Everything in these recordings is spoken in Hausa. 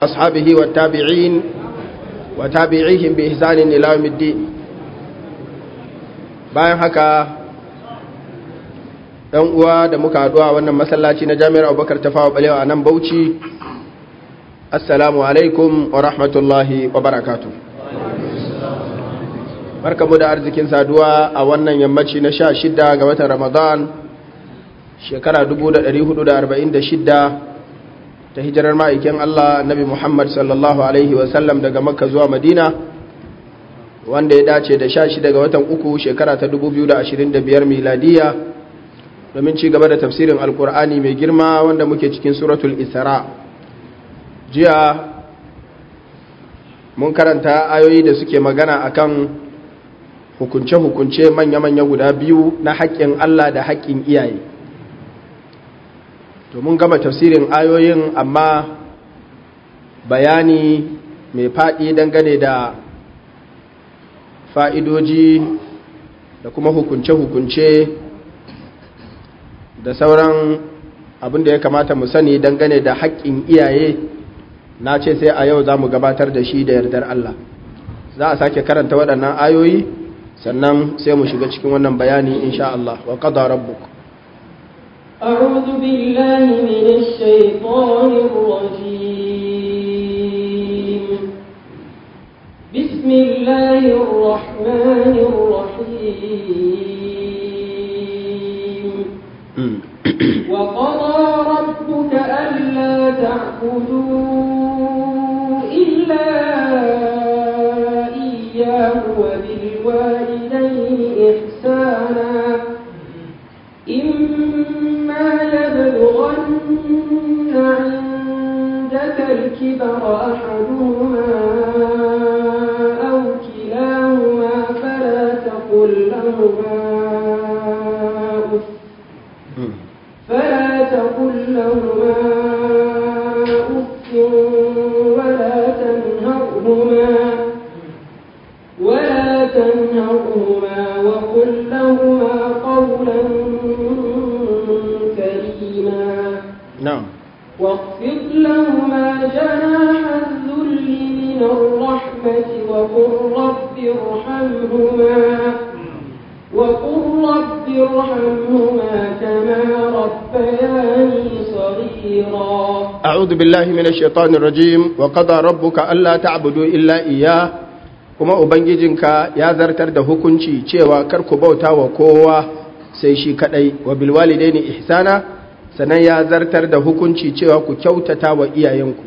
أصحابه والتابعين وتابعيهم بإحسان إلى يوم الدين bayan haka ɗan uwa da muka haɗu a wannan masallaci na jami'ar abubakar tafawa balewa a nan bauchi assalamu alaikum wa rahmatullahi wa barakatu barkamu da arzikin saduwa a wannan yammaci na sha shida ga watan ramadan shekara 1446 ta hijirar ma'aikin Allah nabi Muhammad sallallahu Alaihi wasallam daga makka zuwa madina wanda ya dace da sha shida ga watan uku shekara ta 2025 miladiya domin ci gaba da tafsirin alkur'ani mai girma wanda muke cikin suratul isra jiya mun karanta ayoyi da suke magana akan hukunce-hukunce manya-manya guda biyu na haƙƙin Allah da haƙƙin iyaye to mun gama tafsirin ayoyin amma bayani mai faɗi dangane da fa'idoji da kuma hukunce-hukunce da sauran abin da ya kamata mu sani dangane da haƙƙin iyaye na ce sai a yau za mu gabatar da shi da yardar Allah za a sake karanta waɗannan ayoyi sannan sai mu shiga cikin wannan bayani insha Allah wa qada rabbuka أعوذ بالله من الشيطان الرجيم بسم الله الرحمن الرحيم وقضى ربك ألا تعبدوا إلا إياه وبالوالدين إحسانا إما يبلغن عندك الكبر أحدهما أو كلاهما فلا تقل لهما أف فلا تقل لهما أف ولا تنهرهما ولا تنهرهما وقل لهما قولا كريما na'am واخفض لهما جناح الذل من الرحمة وقل رب ارحمهما وقل رب ارحمهما كما ربياني صغيرا أعوذ بالله من الشيطان الرجيم وقضى ربك ألا تعبدوا إلا إياه kuma ubangijinka ya zartar da hukunci cewa kar ku bauta wa kowa sai shi kadai wa bilwalidaini ihsana sannan ya zartar da hukunci cewa ku kyautata wa iyayenku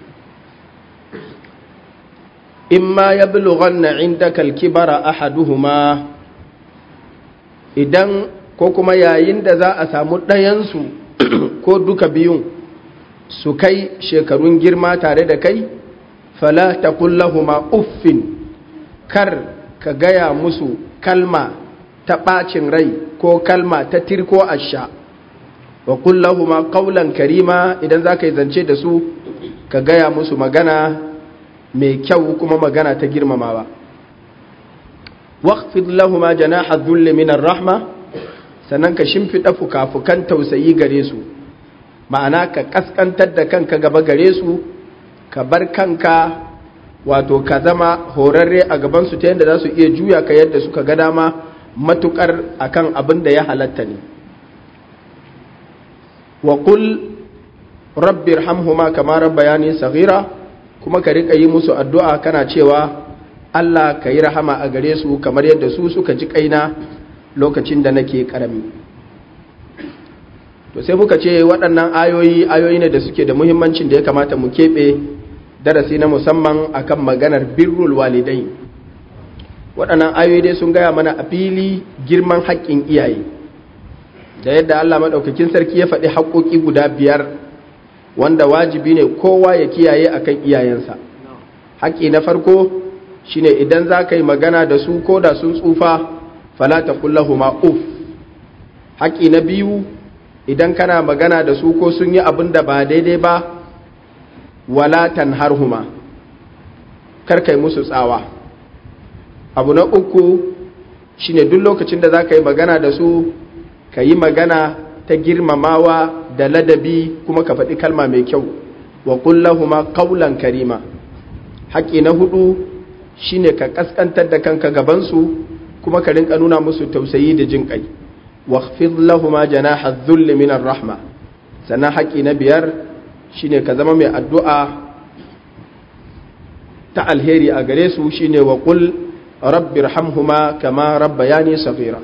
imma yablughanna indaka al-kibara ahaduhuma idan ko kuma yayin da za a samu ɗayansu ko duka biyun su kai shekarun girma tare da kai fala taqul lahumu uffin kar ka gaya musu kalma ta ɓacin rai ko kalma ta tirko asha wa kullahuma qawlan karima idan za ka yi zance da su ka gaya musu magana mai kyau kuma magana ta girmamawa waqfid lahuma janaha dhulli min rahma sannan ka shimfiɗa fukafukan tausayi gare su ma'ana ka kaskantar da kanka gaba gare su ka bar kanka wato ka zama horarre a gabansu ta yadda za su iya juya ka yadda suka ga dama matukar akan abin da ya halatta ne wa qul rabbi irhamhuma kama rabbayani saghira kuma ka rika yi musu addu'a kana cewa Allah ka yi rahama a gare su kamar yadda su suka ji kaina lokacin da nake karami to sai muka ce waɗannan ayoyi ayoyi ne da suke da muhimmancin da ya kamata mu keɓe darasi na musamman akan maganar birrul walidai waɗannan ayoyi dai sun gaya mana a fili girman haƙƙin iyaye da yadda Allah maɗaukakin sarki ya faɗi haƙƙoƙi guda biyar wanda wajibi ne kowa ya kiyaye akan iyayensa haƙƙi na farko shine idan za ka yi magana da su ko da sun tsufa fala ta kullahuma uf haƙƙi na biyu idan kana magana da su ko sun yi abin da ba daidai ba wala tanharhuma kar kai musu tsawa abu na uku shine duk lokacin da za ka yi magana da su ka yi magana ta girmamawa da ladabi kuma ka faɗi kalma mai kyau wa qul lahumu qawlan karima haƙi na hudu shine ka kaskantar da kanka gaban su kuma ka rinka nuna musu tausayi da jin kai wakhfid lahumu janaha dhulli min rahma sannan haƙi na biyar shine ka zama mai addu'a ta alheri a gare su shine wa qul rabbirhamhuma kama rabbayani saghira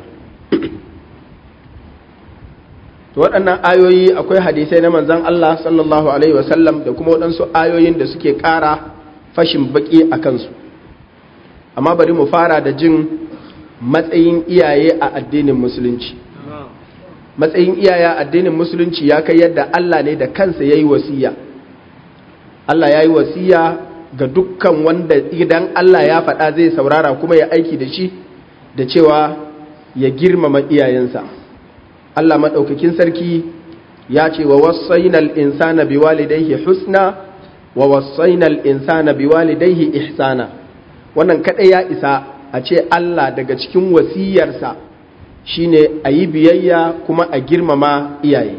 to waɗannan ayoyi akwai hadisai na manzon Allah sallallahu alaihi wasallam da kuma waɗansu ayoyin da suke ƙara fashin baki a kansu amma bari mu fara da jin matsayin iyaye a addinin musulunci matsayin iyaye a addinin musulunci ya kai yadda Allah ne da kansa ya yi wasiya Allah ya yi wasiya ga dukkan wanda idan Allah ya faɗa zai saurara kuma ya aiki da shi da cewa ya girmama iyayensa Allah maɗaukakin sarki ya ce wa wasainal insana biwalidayhi husna wa wasainal insana biwalidayhi ihsana wannan kaɗai ya isa a ce Allah daga cikin wasiyarsa shine a yi biyayya kuma a girmama iyaye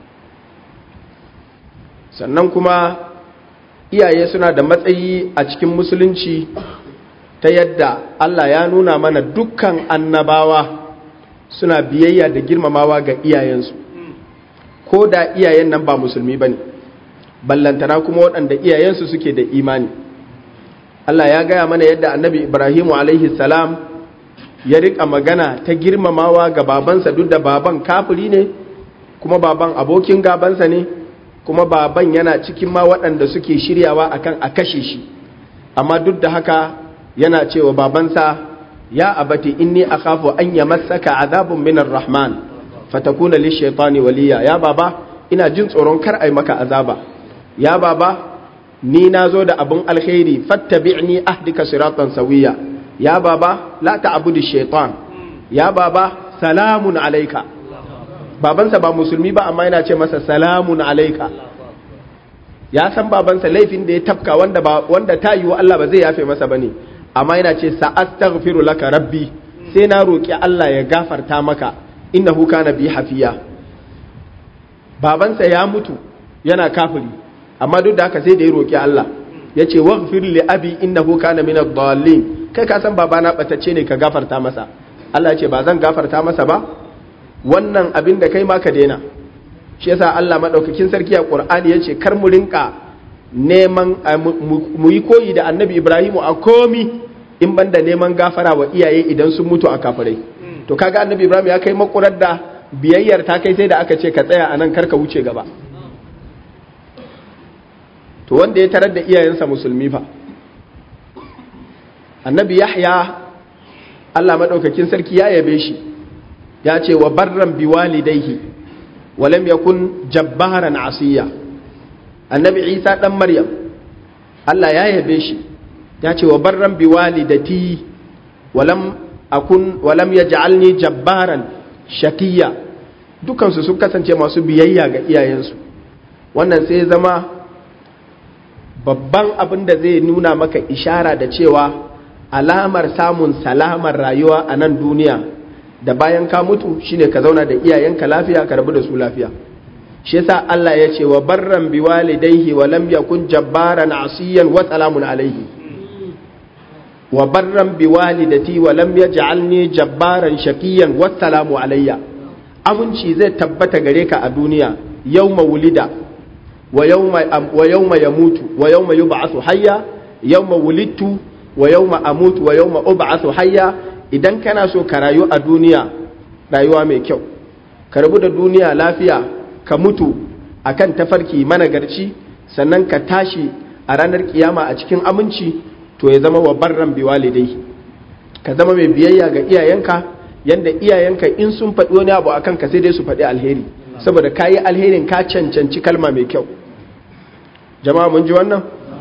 sannan kuma iyaye suna da matsayi a cikin musulunci ta yadda Allah ya nuna mana dukkan annabawa suna biyayya da girmamawa ga iyayensu ko da iyayen nan ba musulmi ba ne ballantana kuma waɗanda iyayensu suke da imani Allah ya gaya mana yadda annabi Ibrahimu alaihi salam ya riƙa magana ta girmamawa ga babansa duk da baban kafiri ne kuma baban abokin gabansa ne kuma baban yana cikin ma waɗanda suke shiryawa akan a kashe shi amma duk da haka yana cewa babansa ya abati inni akhafu an yamassaka azabun minar rahman fatakuna lishaitani waliya ya baba ina jin tsoron kar ai maka azaba ya baba ni nazo da abun alkhairi fattabi'ni ahdika siratan sawiya ya baba la ta'budu shaitan ya baba salamun alayka babansa ba musulmi ba amma yana ce masa salamun alayka ya san babansa laifin da ya tafka wanda ba wanda ta yiwu Allah ba zai yafe masa bane amma yana ce sa'astaghfiru laka rabbi sai na roki Allah ya gafarta maka innahu kana bi hafiya babansa ya mutu yana kafiri amma duk da haka sai da ya roki Allah yace waghfir li abi innahu kana min ad-dallin kai ka san babana batacce ne ka gafarta masa Allah ya ce ba zan gafarta masa ba wannan abin da kai ma ka daina shi yasa Allah madaukakin sarki a Qur'ani yace kar mu rinka neman mu yi koyi da Annabi Ibrahimu a komi in banda neman gafara wa iyaye idan sun mutu a kafirai to kaga Annabi Ibrahim ya kai makurar da biyayyar ta kai sai da aka ce ka tsaya anan kar ka wuce gaba to wanda ya tarar da iyayensa musulmi fa Annabi Yahya Allah madaukakin sarki ya yabe shi ya ce wa barran biwalidaihi walam yakun jabbaran asiya annabi isa dan maryam Allah ya yabe shi ya ce wa barran biwalidati walam akun walam yaj'alni jabbaran shakiya dukansu sun kasance masu biyayya ga iyayensu wannan sai zama babban abin da zai nuna maka ishara da cewa alamar samun salamar rayuwa a nan duniya da bayan ka mutu shine ka zauna da iyayenka lafiya ka rabu da su lafiya shi yasa Allah ya ce wa barran bi walidayhi wa lam yakun jabbaran asiyan wa salamun alayhi wa barran bi walidati wa lam yaj'alni jabbaran shaqiyan wa salamu alayya aminci zai tabbata gare ka a duniya yawma wulida wa yawma wa yawma yamutu wa yawma yub'athu hayya yawma wulidtu wa yawma amutu wa yawma ub'athu hayya idan kana so ka rayu a duniya rayuwa mai kyau ka rabu da duniya lafiya ka mutu akan tafarki managarci sannan ka tashi a ranar kiyama a cikin aminci to ya zama wa barran biwalidai ka zama mai biyayya ga iyayenka yanda iyayenka in sun faɗi wani abu akan ka sai dai su faɗi alheri saboda ka yi alherin ka cancanci kalma mai kyau jama'a mun ji wannan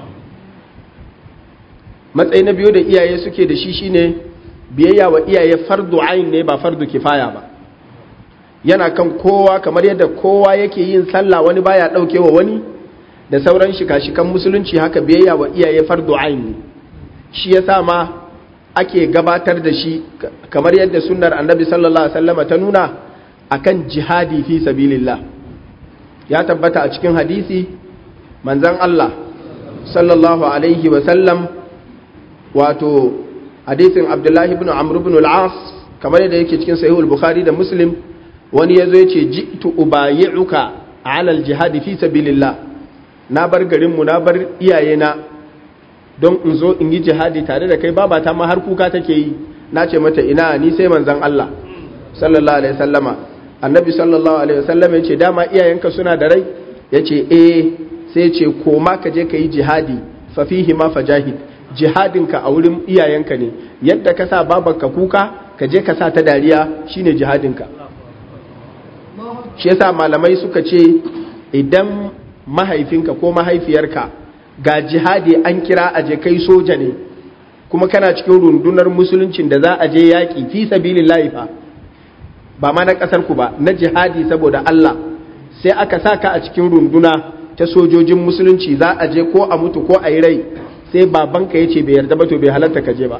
matsayi na biyu da iyaye suke da shi shine biyayya wa iyaye fardu ain ne ba fardu kifaya ba yana kan kowa kamar yadda kowa yake yin sallah wani baya dauke wa wani da sauran shika-shikan musulunci haka biyayya wa iyaye fardu ain ne shi yasa ma ake gabatar da shi kamar yadda sunnar annabi sallallahu alaihi wasallam ta nuna akan jihadi fi sabilillah ya tabbata a cikin hadisi manzan Allah sallallahu alaihi wasallam wato hadisin abdullahi ibn amr ibn al-as kamar yadda yake cikin sahihul bukhari da muslim wani yazo yace ji'tu ubayi'uka ala al-jihad fi sabilillah na bar garin mu na bar iyayena don in zo in yi jihadi tare da kai babata ma har kuka take yi na ce mata ina ni sai manzan Allah sallallahu alaihi wasallama annabi sallallahu alaihi wasallam ya ce dama iyayenka suna da rai ya ce eh sai ce koma ka je ka yi jihadi fa fihi ma fajahid jihadinka a wurin iyayenka ne yadda ka sa babanka kuka ka je ka sa ta dariya shine jihadinka shi yasa malamai suka ce idan mahaifinka ko mahaifiyarka ga jihadi an kira a je kai soja ne kuma kana cikin rundunar musuluncin da za a je yaƙi fi sabilillahi fa ba ma na ƙasar ku ba na jihadi saboda Allah sai aka sa ka a cikin runduna ta sojojin musulunci za a je ko a mutu ko a yi rai sai babanka ya ce bai yarda ba to bai halatta ka je ba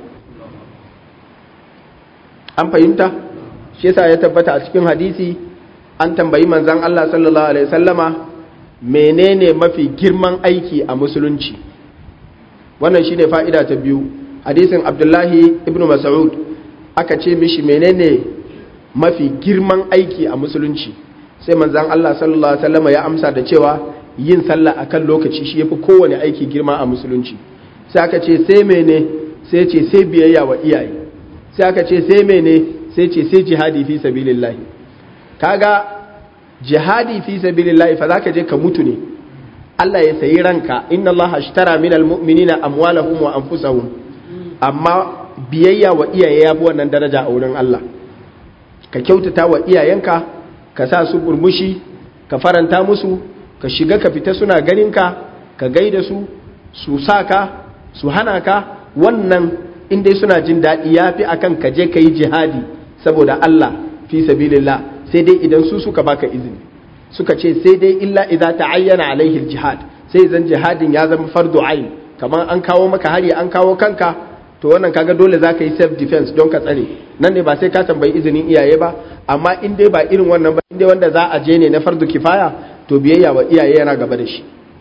an fahimta shi yasa ya tabbata a cikin hadisi an tambayi manzon Allah sallallahu alaihi wasallama menene mafi girman aiki a musulunci wannan shine fa'ida ta biyu hadisin Abdullahi ibn Mas'ud aka ce mishi menene mafi girman aiki a musulunci sai manzan Allah sallallahu Alaihi wasallama ya amsa da cewa yin sallah akan lokaci shi yafi kowane aiki girma a musulunci sai aka ce sai mene sai ce sai biyayya wa iyaye sai aka ce sai mene sai ce sai jihadi fi sabilillahi kaga jihadi fi sabilillahi fa zaka je ka mutu ne Allah ya sayi ranka inna Allah ashtara minal mu'minina amwalahum wa anfusahum amma biyayya wa iyaye ya fi wannan daraja a wurin Allah ka kyautata wa iyayenka ka sa su burmushi ka faranta musu ka shiga ka fita suna ganinka ka gaida su su sa ka su hana ka wannan inda suna jin daɗi ya fi akan ka je ka yi jihadi saboda Allah fi sabilillah sai dai idan su suka baka izini suka ce sai dai illa idza ta'ayyana alaihi jihad sai zan jihadin ya zama fardu ain kamar an kawo maka hari an kawo kanka to wannan kaga dole za ka yi self defense don ka tsare nan ne ba sai ka tambayi izinin iyaye ba amma in dai ba irin wannan ba in dai wanda za a je ne na fardu kifaya to biyayya wa iyaye yana gaba da shi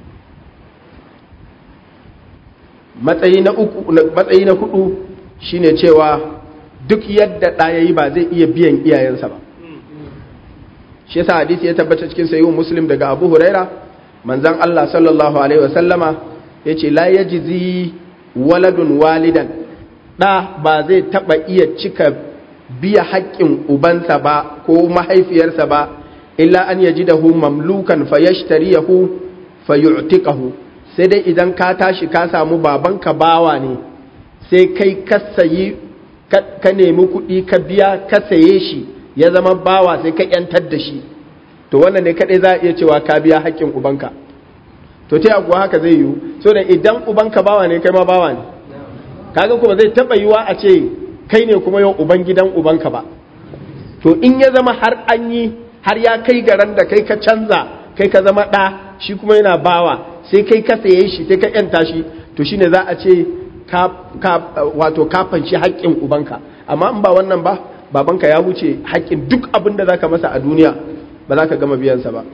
matsayi na uku matsayi na hudu shine cewa duk yadda ɗa yayi ba zai iya biyan iyayensa ba shi yasa hadisi ya tabbata cikin sayyid muslim daga abu huraira manzon Allah sallallahu alaihi wasallama yace la yajzi waladun walidan ɗa ba zai taɓa iya cika biya haƙƙin ubansa ba ko mahaifiyarsa ba illa an yaji da hu mamlukan fayashtariyahu fayu'tiqahu sai dai idan ka tashi ka samu babanka bawa ne sai kai ka sayi ka nemi kuɗi ka biya ka saye shi ya zama bawa sai ka yantar da shi to wannan ne kaɗai za a iya cewa ka biya haƙƙin ubanka to ta kuwa haka zai yiwu so da idan ubanka bawa ne kai ma bawa ne kaga kuma zai taba yiwa a ce kai ne kuma yau uban gidan ubanka ba to in ya zama har an yi har ya kai garan da kai ka canza kai ka zama ɗa shi kuma yana bawa sai kai ka saye shi sai ka yanta shi to shine za a ce ka, wato ka fanshi haƙƙin ubanka amma in ba wannan ba babanka ya wuce haƙƙin duk abin da zaka masa a duniya ba za ka gama biyansa ba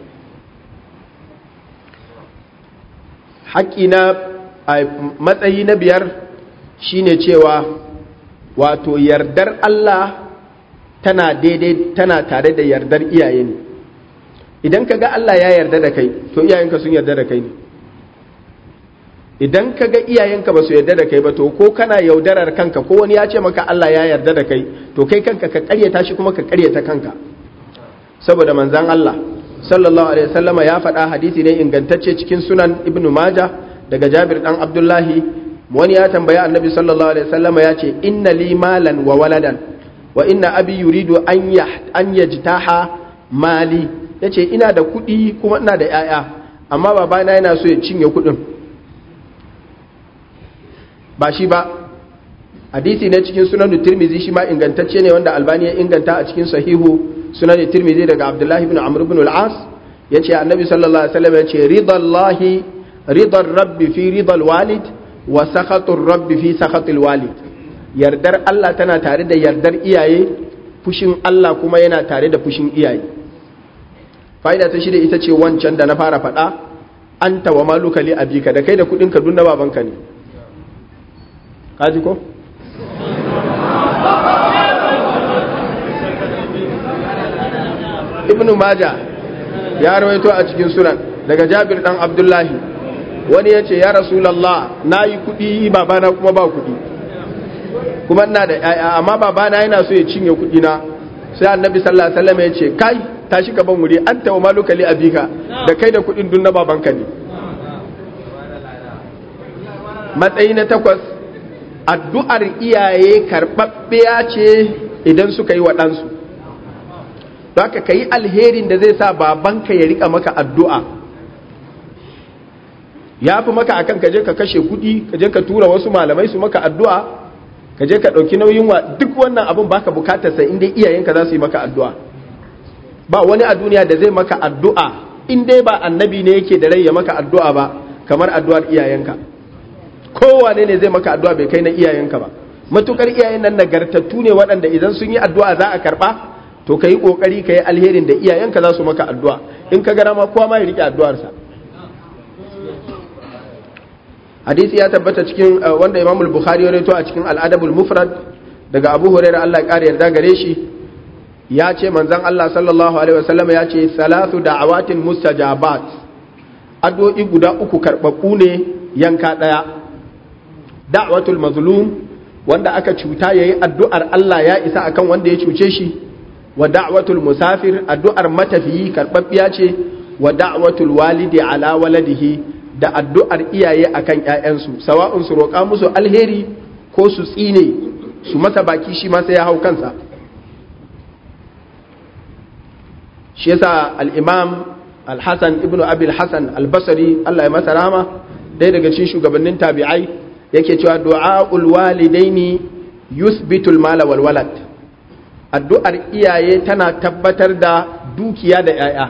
haƙƙi na matsayi na biyar shine cewa wato yardar Allah tana daidai tana tare da yardar iyaye ne idan ka ga Allah ya yarda da kai to iyayenka sun yarda da kai ne idan ka ga iyayenka ba su yarda da kai ba to ko kana yaudarar kanka ko wani ya ce maka Allah ya yarda da kai to kai kanka ka karyata shi kuma ka karyata kanka saboda manzan Allah sallallahu alaihi wasallama ya faɗa hadisi ne ingantacce cikin sunan ibnu majah daga jabir dan abdullahi wani ya tambaya annabi sallallahu alaihi wasallam ya ce inna li malan wa waladan wa inna abi yuridu an ya an yajtaha mali yace ina da kuɗi kuma ina da yaya amma babana yana so ya cinye kuɗin ba shi ba hadisi ne cikin sunan tirmizi shi ma ingantacce ne wanda albani ya inganta a cikin sahihu sunan tirmizi daga abdullahi ibn amr ibn al-as yace annabi sallallahu alaihi wasallam yace ridallahi ridar rabbi fi ridal walid wa sakhatun rabbi fi sakhatil walid yardar Allah tana tare da yardar iyaye fushin Allah kuma yana tare da fushin iyaye fa'ida ta shida ita ce wancan da na fara faɗa anta wa maluka li abika da kai da kudin ka dunna babanka ne kaji ko ibnu maja ya rawaito a cikin sunan daga jabir dan abdullahi wani ya ce ya rasulallah na yi kudi babana kuma ba kudi kuma ina da yaya amma babana yana so ya cinye kudi na sai annabi sallallahu alaihi wasallam ya ce kai tashi ka ban wuri an tawa maluka li abika da kai da kudin dun na babanka ne matsayi na takwas addu'ar iyaye karɓaɓɓiya ce idan suka yi wa ɗansu don haka ka yi alherin da zai sa babanka ya rika maka addu'a ya fi maka akan ka je ka kashe kuɗi ka je ka tura wasu malamai su maka addu'a ka je ka ɗauki nauyin wa duk wannan abin baka bukatar sa inda iyayenka za su yi maka addu'a ba wani a duniya da zai maka addu'a in dai ba annabi ne yake da rai ya maka addu'a ba kamar addu'ar iyayenka kowane ne zai maka addu'a bai kai na iyayenka ba matukar iyayen nan nagartattu ne waɗanda idan sun yi addu'a za a karɓa to ka yi ƙoƙari ka yi alherin da iyayenka za su maka addu'a in ka gara ma kowa ma ya riƙe addu'arsa hadisi ya tabbata cikin wanda imamul bukhari ya rawaito a cikin al'adabul mufrad daga abu hurairah Allah ya ƙara yarda gare shi ya ce manzon Allah sallallahu alaihi wasallam ya ce salatu da'awatin mustajabat addu'o'i guda uku karɓaɓɓu ne yanka ɗaya da'watul mazlum wanda aka cuta yayi addu'ar Allah ya isa akan wanda ya cuce shi wa da'watul musafir addu'ar matafiyi karbabbiya ce wa da'watul walidi ala waladihi da addu'ar iyaye akan ƴaƴansu sawa'un su roƙa musu alheri ko su tsine su masa baki shi ma sai ya hau kansa shi yasa al-imam al-hasan ibnu abi al-hasan al-basri Allah ya masa rahama ɗaya daga cikin shugabannin tabi'ai yake cewa du'a'ul walidaini yuthbitul mala wal walad addu'ar iyaye tana tabbatar da dukiya da ‘ya'ya,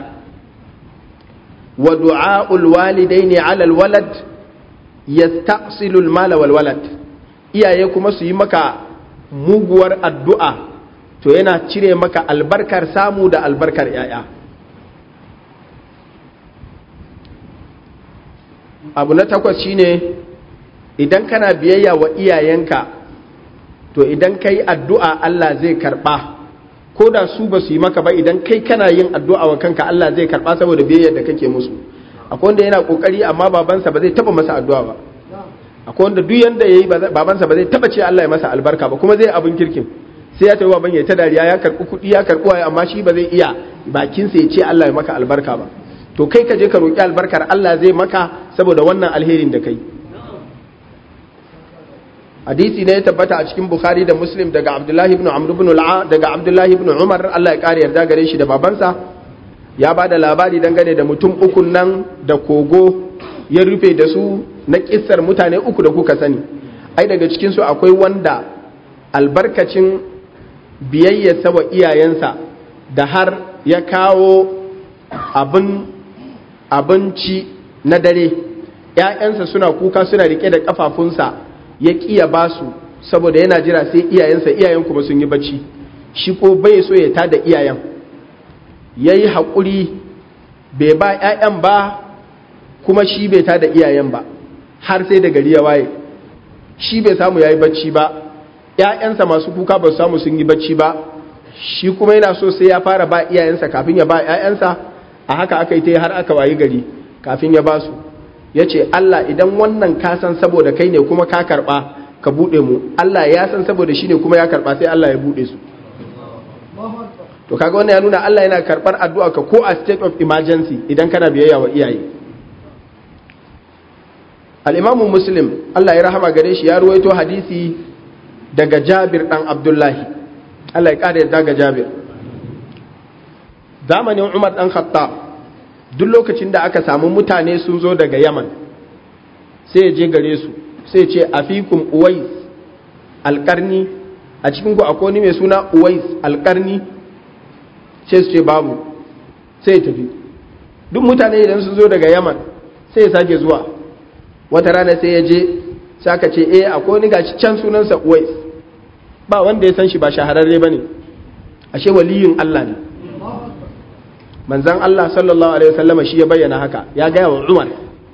wa du'a'ul walidai ne alal walad ya ta'asilul mala walwalad, iyaye kuma su yi maka muguwar addu'a to yana cire maka albarkar samu da albarkar ‘ya'ya. Abu na takwas shine idan kana biyayya wa iyayenka to idan ka yi addu'a Allah zai karɓa ko da su ba su yi maka ba idan kai kana yin addu'a wa kanka Allah zai karɓa saboda biyayyar da kake musu akwai wanda yana ƙoƙari amma babansa ba zai taɓa masa addu'a ba akwai wanda duk yanda ya yi babansa ba zai taɓa ce Allah ya masa albarka ba kuma zai abin kirkin sai ya tafi baban ya ta dariya ya karɓi kuɗi ya karɓi waye amma shi ba zai iya bakinsa ya ce Allah ya maka albarka ba to kai ka je ka roƙi albarkar Allah zai maka saboda wannan alherin da kai hadisi ne ya tabbata a cikin bukhari da muslim daga abdullahi ibn amr ibn al'a daga abdullahi ibn umar Allah ya kare yarda gare shi da babansa ya ba da labari dangane da mutum uku nan da kogo ya rufe da su na kissar mutane uku da kuka sani ai daga cikin su akwai wanda albarkacin biyayyarsa wa iyayensa da har ya kawo abin abinci na dare ‘ya'yansa suna kuka suna rike da kafafunsa ya ƙiya ba su saboda yana jira sai iyayensa iyayen kuma sun yi bacci shi ko bai so ya tada iyayen ya yi haƙuri bai ba 'ya'yan ba kuma shi bai tada iyayen ba har sai da gari ya waye shi bai samu ya yi bacci ba 'ya'yansa masu kuka ba su samu sun yi bacci ba shi kuma yana so sai ya fara ba iyayensa kafin ya ba 'ya'yansa a haka aka yi ta har aka wayi gari kafin ya ba su ya ce Allah idan wannan ka san saboda kai ne kuma ka karɓa ka buɗe mu Allah ya san saboda shi ne kuma ya karɓa sai Allah ya buɗe su to kaga wannan ya nuna Allah yana karɓar addu'a ka ko a state of emergency idan kana biyayya wa iyaye al-imamu muslim Allah ya rahama gare shi ya ruwaito hadisi daga Jabir dan Abdullahi Allah ya ƙara yadda ga Jabir zamanin Umar dan Khattab duk lokacin da aka samu mutane sun zo daga yaman sai je gare su sai ce afikum uwais alkarni a cikin ku akwai wani mai suna uwais alkarni sai su ce babu sai ya tafi duk mutane idan sun zo daga yaman sai ya sake zuwa wata rana sai ya je sai aka ce eh akwai wani gashi can sunansa uwais ba wanda ya san shi ba shahararre ba ne ashe waliyin allah ne manzan Allah sallallahu Alaihi wasallama shi ya bayyana haka ya gaya wa Umar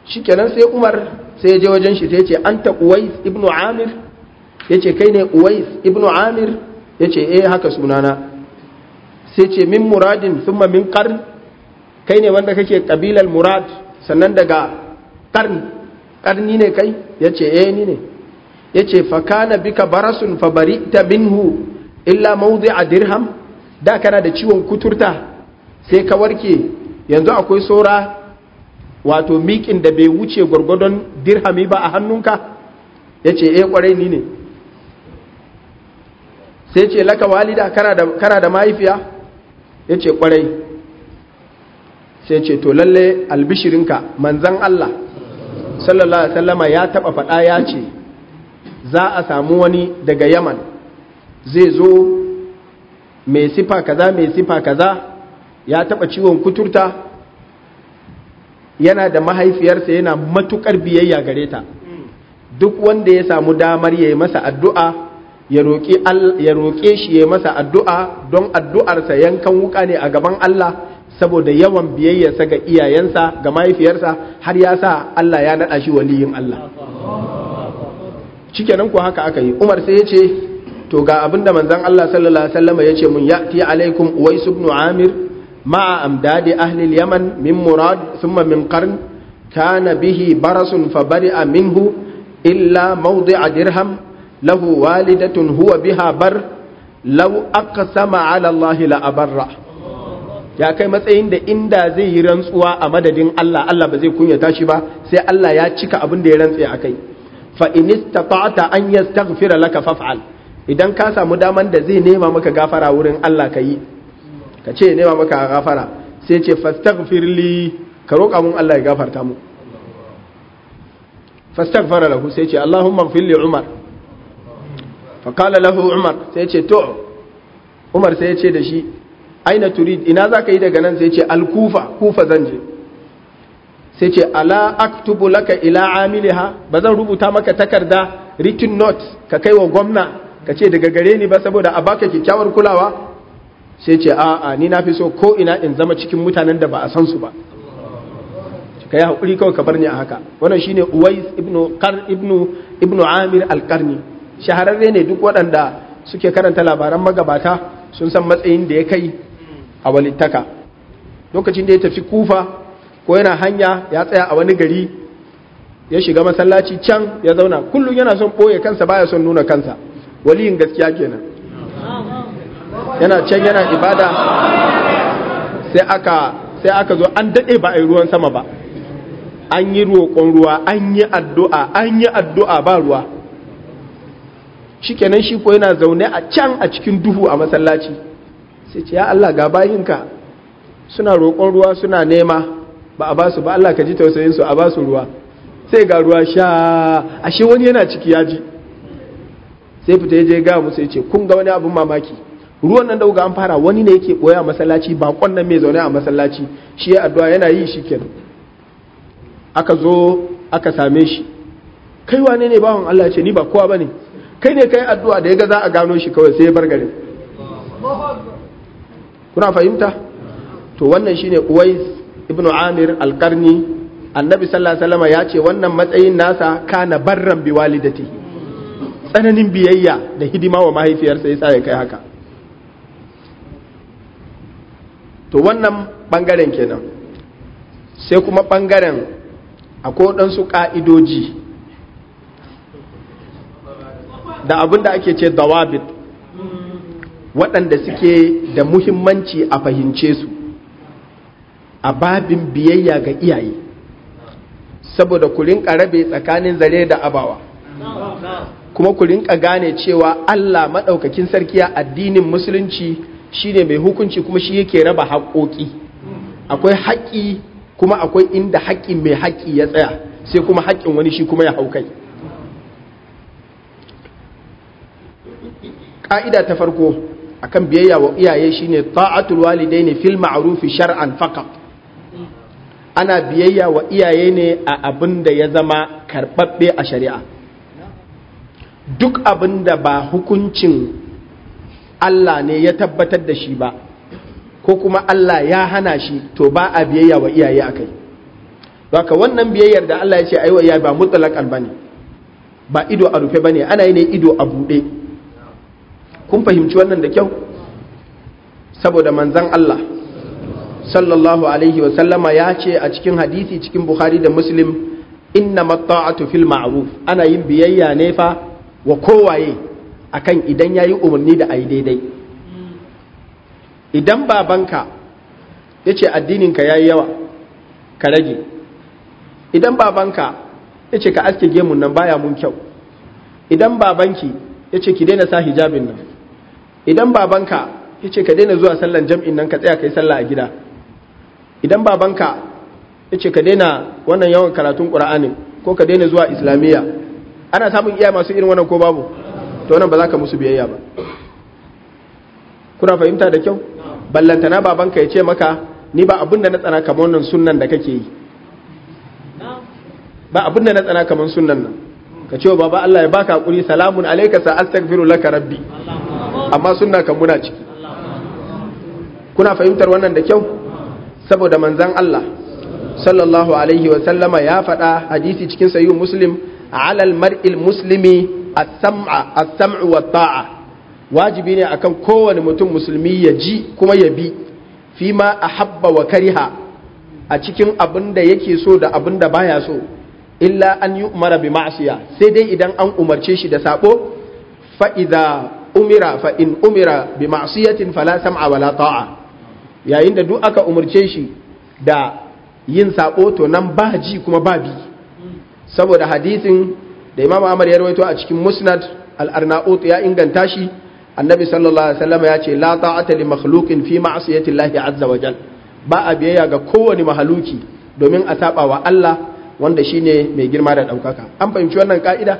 shikenan sai Umar sai ya je wajen shi sai ya ce anta Uwais ibn Amir yace kai ne Uwais ibn Amir yace eh haka sunana sai ce min muradin thumma min qarn kai ne wanda kake kabilar murad sannan daga qarn qarni ne kai yace eh ni ne yace fa kana bika barasun fa bari'ta minhu illa mawdi'a dirham da kana da ciwon kuturta sai ka warke yanzu akwai saura wato miƙin da bai wuce gwargwadon dirhami ba a hannunka yace eh kwarai ni ne sai ce laka walida kana da mahaifiya ya ce kwarai sai ce to lalle albishirinka manzan Allah sallallahu Alaihi wasallama ya taba faɗa ya ce za a samu wani daga yaman zai zo mai sifa kaza mai sifa kaza ya taba ciwon kuturta yana da mahaifiyarsa yana matukar biyayya gare ta duk wanda ya samu damar ya yi masa addu'a ya roƙe shi ya masa addu'a don addu'arsa yankan wuka ne a gaban Allah saboda yawan biyayyarsa ga iyayensa ga mahaifiyarsa har ya sa Allah ya naɗa shi waliyin Allah. Cikenan ku haka aka yi, Umar sai ya ce, To ga abin da manzan Allah sallallahu Alaihi wasallama ya ce mun ya ti alaikum Uwais ibn Amir ma'a amdadi ahlil Yaman min murad thumma min qarn kana bihi barasun fa bari'a minhu illa mawdi'a dirham له والدة هو بها بر لو أقسم على الله لأبره ya kai matsayin da inda zai yi rantsuwa a madadin Allah Allah ba zai kunyata shi ba sai Allah ya cika abin da ya rantse a kai fa in istata'ta an yastaghfira laka faf'al idan ka samu daman da zai nema maka gafara wurin Allah ka yi ka ce nema maka gafara sai ce fastaghfir li ka roƙa mun Allah ya gafarta mu fastaghfara lahu sai ce Allahumma fil li Umar faƙala lahu umar sai ce to umar sai ya ce da shi aina turid ina za ka yi daga nan sai ce alkufa kufa zan je sai ce ala aktubu laka ila amiliha ba zan rubuta maka takarda written note ka kai wa gwamna ka ce daga gare ni ba saboda a baka kyakkyawar kulawa sai ce a'a ni na fi so ko ina in zama cikin mutanen da ba a san su ba ka yi haƙuri kawai ka bar ni a haka wannan shine uwais ibnu kar ibnu ibnu amir al-qarni shahararre ne duk waɗanda suke karanta labaran magabata sun san matsayin da ya kai a walittaka lokacin da ya tafi kufa ko yana hanya ya tsaya a wani gari ya shiga masallaci can ya zauna kullum yana son ɓoye kansa baya son nuna kansa waliyin gaskiya kenan yana can yana ibada sai aka sai aka zo an daɗe ba a yi ruwan sama ba an yi roƙon ruwa an yi addu'a an yi addu'a ba ruwa shikenan shi ko yana zaune a can a cikin duhu a masallaci sai ce ya Allah ga bayinka suna roƙon ruwa suna nema ba a basu ba Allah ka ji tausayin su a basu ruwa sai ga ruwa sha ashe wani yana ciki ya ji sai fita ya je ga musu ya ce kun ga wani abin mamaki ruwan nan dauga an fara wani ne yake boye a masallaci bakon nan mai zaune a masallaci shi ya addu'a yana yi shi kenan aka zo aka same shi kai wane ne bawan Allah ya ce ni ba kowa bane kai ne kai addu'a da ya ga za a gano shi kawai sai ya bar garin kuna fahimta to wannan shine Uwais ibn Amir al-Qarni annabi sallallahu alaihi wasallam ya ce wannan matsayin nasa kana barran bi walidatihi tsananin biyayya da hidima wa mahaifiyarsa yasa ya kai haka to wannan bangaren kenan sai kuma bangaren akwai waɗansu ƙa'idoji da abin da ake ce dawabit waɗanda suke da muhimmanci a fahimce su a babin biyayya ga iyaye saboda ku rinka rabe tsakanin zare da abawa kuma ku rinka gane cewa Allah maɗaukakin sarki a addinin musulunci shine mai hukunci kuma shi yake raba haƙoƙi akwai haƙƙi kuma akwai inda haƙƙin mai haƙƙi ya tsaya sai kuma haƙƙin wani shi kuma ya hau kai ƙa'ida ta farko akan biyayya wa iyaye shine ta'atul walidaini fil ma'ruf shar'an faqat ana biyayya wa iyaye ne a abin da ya zama karbabbe a shari'a duk abin da ba hukuncin Allah ne ya tabbatar da shi ba ko kuma Allah ya hana shi to ba a biyayya wa iyaye akai haka wannan biyayyar da Allah ya ce aiwa ya ba mutlaqan bane ba ido a rufe bane ana yi ne ido a bude kun fahimci wannan da kyau saboda manzon Allah sallallahu alaihi wa sallama ya ce a cikin hadisi cikin Bukhari da Muslim inna matta'atu fil ma'ruf ana yin biyayya ne fa wa kowaye akan idan yayi umarni da ayi daidai idan babanka yace addinin ka yayi yawa ka rage idan babanka yace ka aske gemun nan baya mun kyau idan babanki yace ki daina sa hijabin nan idan babanka yace ka daina zuwa sallan jam'in nan ka tsaya kai sallah a gida idan babanka yace ka daina wannan yawan karatun qur'anin ko ka daina zuwa islamiyya ana samun iya masu irin wannan ko babu to wannan ba za ka musu biyayya ba kuna fahimta da kyau ballantana babanka ya ce maka ni ba abin da na tsana kamar wannan sunnan da kake yi ba abin da na tsana kamar sunnan nan ka ce wa baba Allah ya baka hakuri salamun alayka sa astaghfiru laka rabbi amma sunna kan muna ciki kuna fahimtar wannan da kyau saboda manzon Allah sallallahu alaihi wa sallama ya faɗa hadisi cikin sahih muslim ala al-mar'il muslimi as-sam'a as-sam'u wa ta'a wajibi ne akan kowane mutum musulmi ya ji kuma ya bi fi ma ahabba wa kariha a cikin abin da yake so da abin da baya so illa an yi umara bi ma'asiya sai dai idan an umarce shi da sabo fa idza umira fa in umira bi ma'siyatin fala sam'a wala ta'a yayin da duk aka umarce shi da yin sabo to nan ba ji kuma ba bi saboda hadisin da Imam Ahmad ya rawaito a cikin Musnad al-Arnaut ya inganta shi annabi sallallahu alaihi wasallam ya ce la ta'ata li makhluqin fi ma'siyati Allah azza wa jal ba a biyayya ga kowane mahaluki domin a saba wa Allah wanda shine mai girma da daukaka an fahimci wannan ka'ida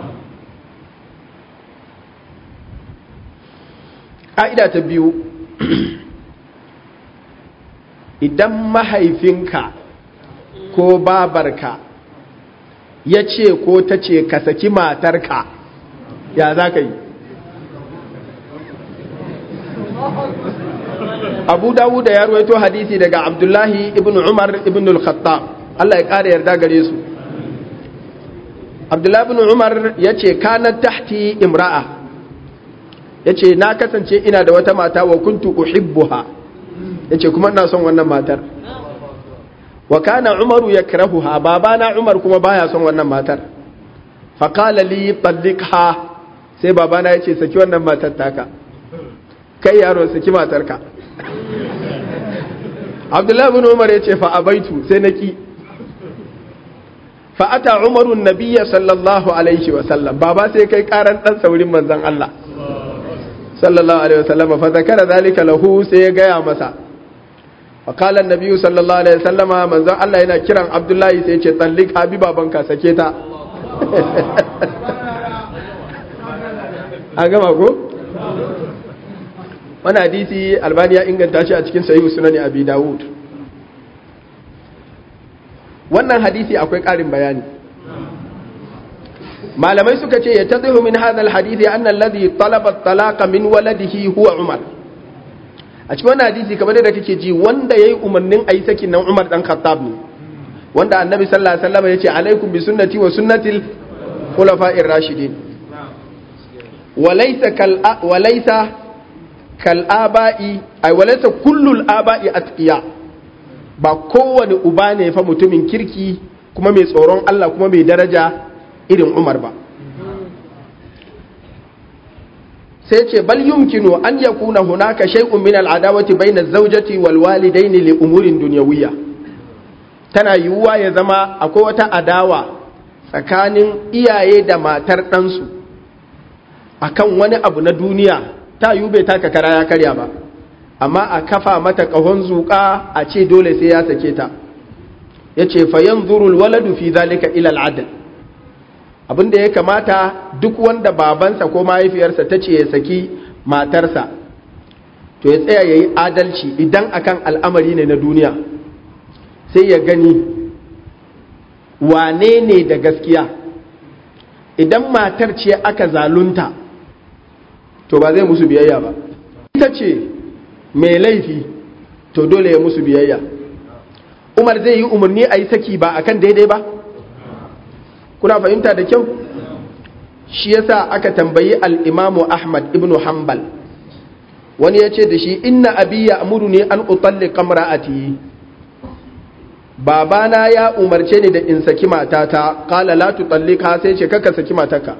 ka'ida ta biyu idan mahaifinka ko babarka ya ce ko ta ce ka saki matarka ya za ka yi abu dawud ya ruwaito hadisi daga abdullahi ibn umar ibn al-khattab Allah ya ƙara yarda gare su abdullahi ibn umar ya ce kanar tahti imra'a ya ce na kasance ina da wata mata wa kuntu uhibbuha ya ce kuma ina son wannan matar wa kana umaru ya kirahuha babana umar kuma baya son wannan matar faƙala li tallikha sai babana ya ce saki wannan matar taka kai yaro saki matarka abdullahi bin umar ya ce fa abaitu sai na ki fa ata umarun nabiyya sallallahu alaihi wa sallam baba sai kai karan dan saurin manzon Allah sallallahu alaihi wa sallam fa zakara zalika lahu sai ya gaya masa fa qala an-nabiy sallallahu alaihi wa sallama manzon Allah yana kiran abdullahi sai ya ce tallik habi babanka sake ta an gama ko wani hadisi albani ya inganta shi a cikin sahihu sunani abi dawud wannan hadisi akwai ƙarin bayani malamai suka ce ya tazihu min hadha alhadisi anna alladhi talaba talaqa min waladihi huwa umar a cikin wannan hadisi kamar da kake ji wanda yayi umarnin ayi sakin nan umar dan khattab ne wanda annabi sallallahu alaihi wasallam yace alaikum bi sunnati wa sunnatil khulafa'ir rashidin walaysa kal walaysa kal'aba'i ai walaysa kullul aba'i atqiya ba kowane uba ne fa mutumin kirki kuma mai tsoron Allah kuma mai daraja irin Umar ba sai ce bal yumkinu an yakuna hunaka shay'un min al'adawati bayna az-zawjati wal walidaini li umurin dunyawiyya tana yiwuwa ya zama akwai wata adawa tsakanin iyaye da matar ɗansu akan wani abu na duniya ta yiwu bai taka kara ya karya ba amma a kafa mata ƙahon zuƙa a ce dole sai ya sake ta ya ce fayan zurul waladu fi zalika ilal adal abinda ya kamata duk wanda babansa ko mahaifiyarsa ta ce ya saki matarsa to ya tsaya ya yi adalci idan akan al'amari ne na duniya sai ya gani wane ne da gaskiya idan matar ce aka zalunta to ba zai musu biyayya ba ita ce mai laifi to dole ya musu biyayya umar zai yi umarni a yi saki ba akan daidai ba kuna fahimta da kyau shi yasa aka tambayi al'imamu ahmad ibn hanbal wani ya ce da shi inna abi ya amuru ne an utalli kamra'ati babana ya umarce ni da in saki matata kala la tutallika sai ce kaka saki matarka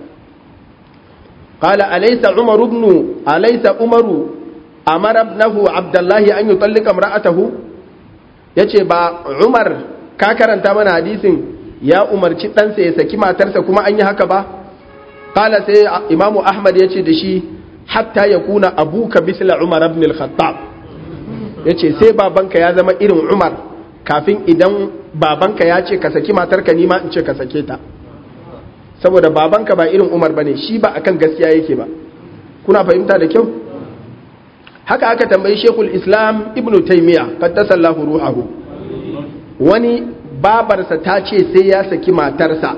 kala alaysa umar ibn alaysa umaru amara ibnahu abdullahi an yutallika imra'atahu yace ba umar ka karanta mana hadisin ya umarci ɗansa ya saki matarsa kuma an yi haka ba kala sai imamu ahmad ya ce da shi hatta ya kuna abuka misla umar ibn al-khattab ya ce sai babanka ya zama irin umar kafin idan babanka ya ce ka saki matarka nima in ce ka sake ta saboda babanka ba irin umar bane shi ba akan gaskiya yake ba kuna fahimta da kyau haka aka tambayi shekul islam ibnu taimiya qaddasallahu ruhahu wani babarsa ta ce sai ya saki matarsa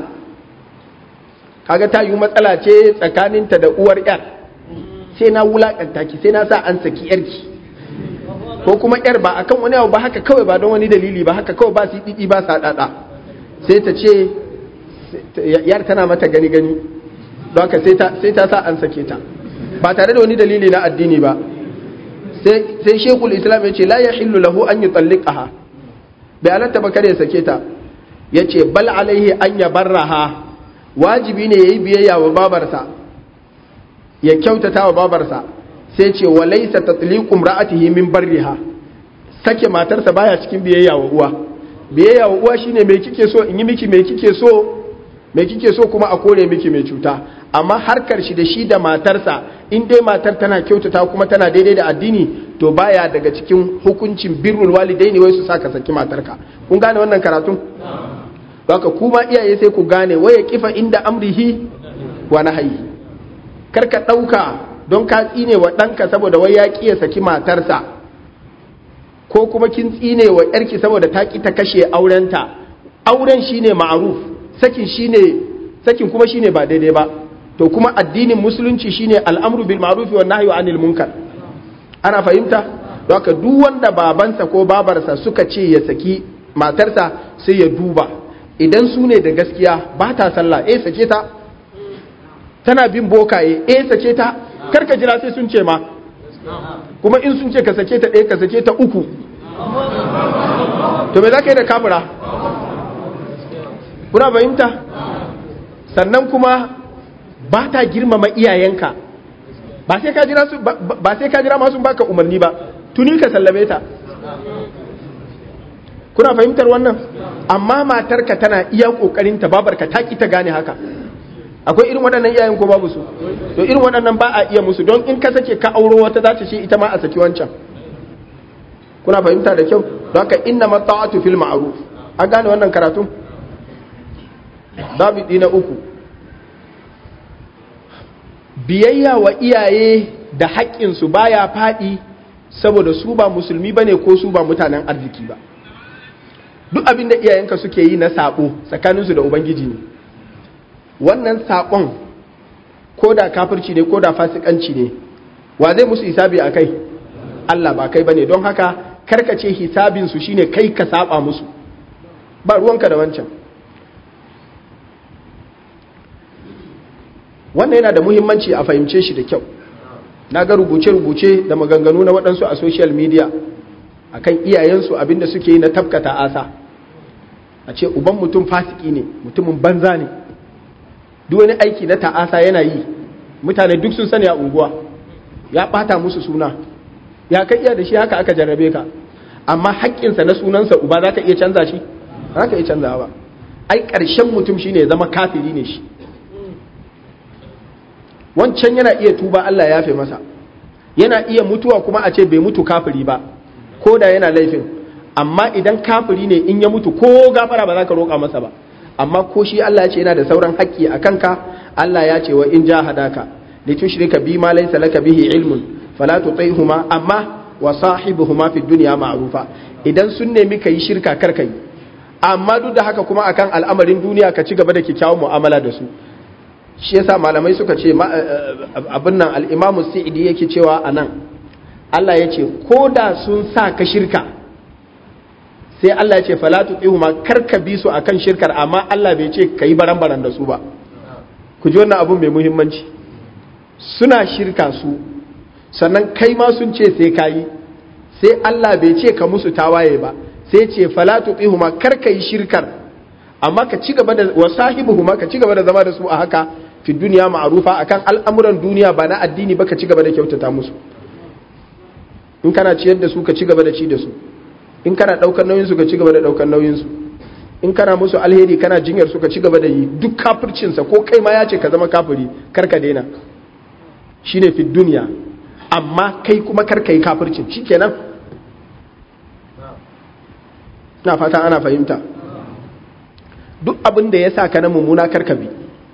kaga ta yi matsala ce tsakaninta da uwar yar sai na wulakanta ki sai na sa an saki yarki ko kuma yar ba akan wani abu ba haka kawai ba don wani dalili ba haka kawai ba su didi ba sa dada sai ta ce yar tana mata gani gani don haka sai ta sa an sake ta ba tare da wani dalili na addini ba sai shekul islam ya ce la ya hillu lahu an yi tsallikaha bai halatta ba kare ya sake ta ya ce bal alaihi an ya barraha wajibi ne ya yi biyayya wa babarsa ya kyautata wa babarsa sai ce wa laisa tatliqum ra'atihi min barriha sake matarsa baya cikin biyayya wa uwa biyayya wa uwa shine me kike so in yi miki me kike so me kike so kuma a kore miki mai cuta amma harkar shi da shi da matarsa in dai matar tana kyautata kuma tana daidai da addini to baya daga cikin hukuncin birrul walidaini wai su saka saki matarka kun gane wannan karatun haka kuma iyaye sai ku gane waya kifa inda amrihi wa nahyi kar ka dauka don ka tsine wa danka saboda wai ya kiya saki matarsa ko kuma kin tsine wa yarki saboda ta ki ta kashe aurenta auren shine ma'ruf sakin shine sakin kuma shine ba daidai ba to kuma addinin musulunci shine al'amru bil ma'ruf wa nahyu anil munkar ana fahimta don haka duk wanda babansa ko babarsa suka ce ya saki matarsa sai ya duba idan su ne da gaskiya ba ta sallah eh sake ta tana bin bokaye eh sake ta karka jira sai sun ce ma kuma in sun ce ka sake ta ɗaya ka sake ta uku to me za ka yi da kamura kuna fahimta sannan kuma ba ta girmama iyayenka ba sai ka jira su ba sai ka jira masu baka umarni ba tuni ka sallame ta kuna fahimtar wannan amma matarka tana iya kokarin ta babarka ta ki ta gane haka akwai irin waɗannan iyayen ko babu su to irin waɗannan ba a iya musu don in ka sake ka auro wata za ta ce ita ma a saki wancan kuna fahimta da kyau don haka inna mata'atu fil ma'ruf an gane wannan karatu dabidi na uku biyayya wa iyaye da haƙƙinsu baya faɗi saboda su ba musulmi ba ne ko su ba mutanen arziki ba duk abin da iyayenka suke yi na saɓo tsakaninsu da ubangiji ne wannan saƙon ko da kafirci ne ko da fasikanci ne wa zai musu hisabi a kai Allah ba kai ba ne don haka karkace hisabinsu shine kai ka saba musu ba ruwanka da wancan wannan yana da muhimmanci a fahimce shi da kyau na ga rubuce-rubuce da maganganu na waɗansu a social media a kan iyayensu abinda suke yi na tafkata asa a ce uban mutum fasiki ne mutumin banza ne duk wani aiki na ta'asa yana yi mutane duk sun sani a unguwa ya ɓata musu suna ya ka iya da shi haka aka jarrabe ka amma haƙƙinsa na sunansa uba za ka iya canza shi za ka iya canza ba ai ƙarshen mutum shine ya zama kafiri ne shi wancan yana iya tuba Allah ya fi masa yana iya mutuwa kuma a ce bai mutu kafiri ba ko da yana laifin amma idan kafiri ne in ya mutu ko gafara ba za ka roƙa masa ba amma ko shi Allah ya ce yana da sauran haƙƙi a kanka Allah ya ce wa in ja hadaka li tushrika bi ma laysa laka bihi ilmun fala tutaihuma amma wa sahibuhuma fi dunya ma'rufa idan sun nemi kai shirka kar kai amma duk da haka kuma akan al'amarin duniya ka ci gaba da kyakkyawan mu'amala da su shi yasa malamai suka ce abin nan al'imamu sa'idi yake cewa a nan Allah ya ce ko da sun sa ka shirka sai Allah ya ce fala tuqihuma karka bi su akan shirkar amma Allah bai ce kai baran-baran da su ba ku ji wannan abun mai muhimmanci suna shirka su sannan kai ma sun ce sai kayi sai Allah bai ce ka musu tawaye ba sai ce fala tuqihuma karka yi shirkar amma ka ci gaba da wasahibuhuma ka ci gaba da zama da su a haka fi duniya ma'arufa akan al'amuran duniya ba na addini ba ka ci gaba da kyautata musu in kana ciyar da su ka ci gaba da ci da su in kana daukar nauyin su ka ci gaba da daukar nauyin su in kana musu alheri kana jinyar su ka ci gaba da yi duk kafircin sa ko kai ma ya ce ka zama kafiri kar ka daina shine fi duniya amma kai kuma kar ka yi kafircin shikenan na fata ana fahimta duk abin da ya sa ka na mummuna kar ka bi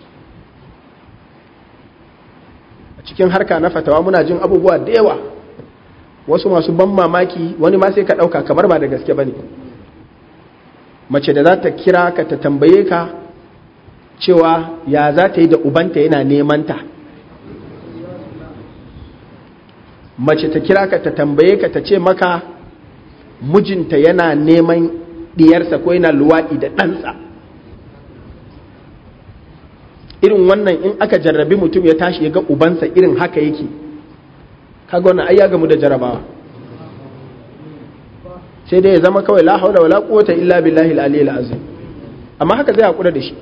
a cikin harka na fatawa muna jin abubuwa da yawa wasu masu ban mamaki wani ma sai ka ɗauka kamar ba da gaske ba ne mace da za ta kira ka ta tambaye ka cewa ya za ta yi da ubanta yana nemanta mace ta kira ka ta tambaye ka ta ce maka mijinta yana neman diyarsa ko yana luwaɗi da ɗansa irin wannan in aka jarrabi mutum ya tashi ya ga ubansa irin haka yake kaga wannan ai ya gamu da jarabawa sai dai ya zama kawai la haula wala quwwata illa billahi al-aliyyil azim amma haka zai hakura da shi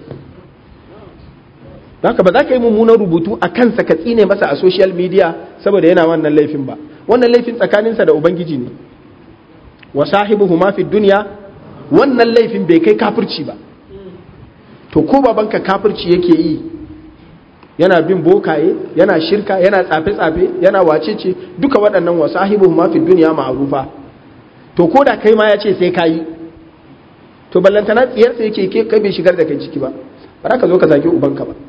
haka ba za ka yi mummunan rubutu a kansa ka tsine masa a social media saboda yana wannan laifin ba wannan laifin tsakaninsa da ubangiji ne wa sahibuhuma fi dunya wannan laifin bai kai kafirci ba to ko babanka kafirci yake yi yana bin bokaye yana shirka yana tsafe-tsafe yana wacece duka waɗannan wa sahibuhuma fi dunya ma'rufa to ko da kai ma ya ce sai kayi to ballantana tsiyarsa yake ke kai bai shigar da kai ciki ba ba ka zo ka zagi ubanka ba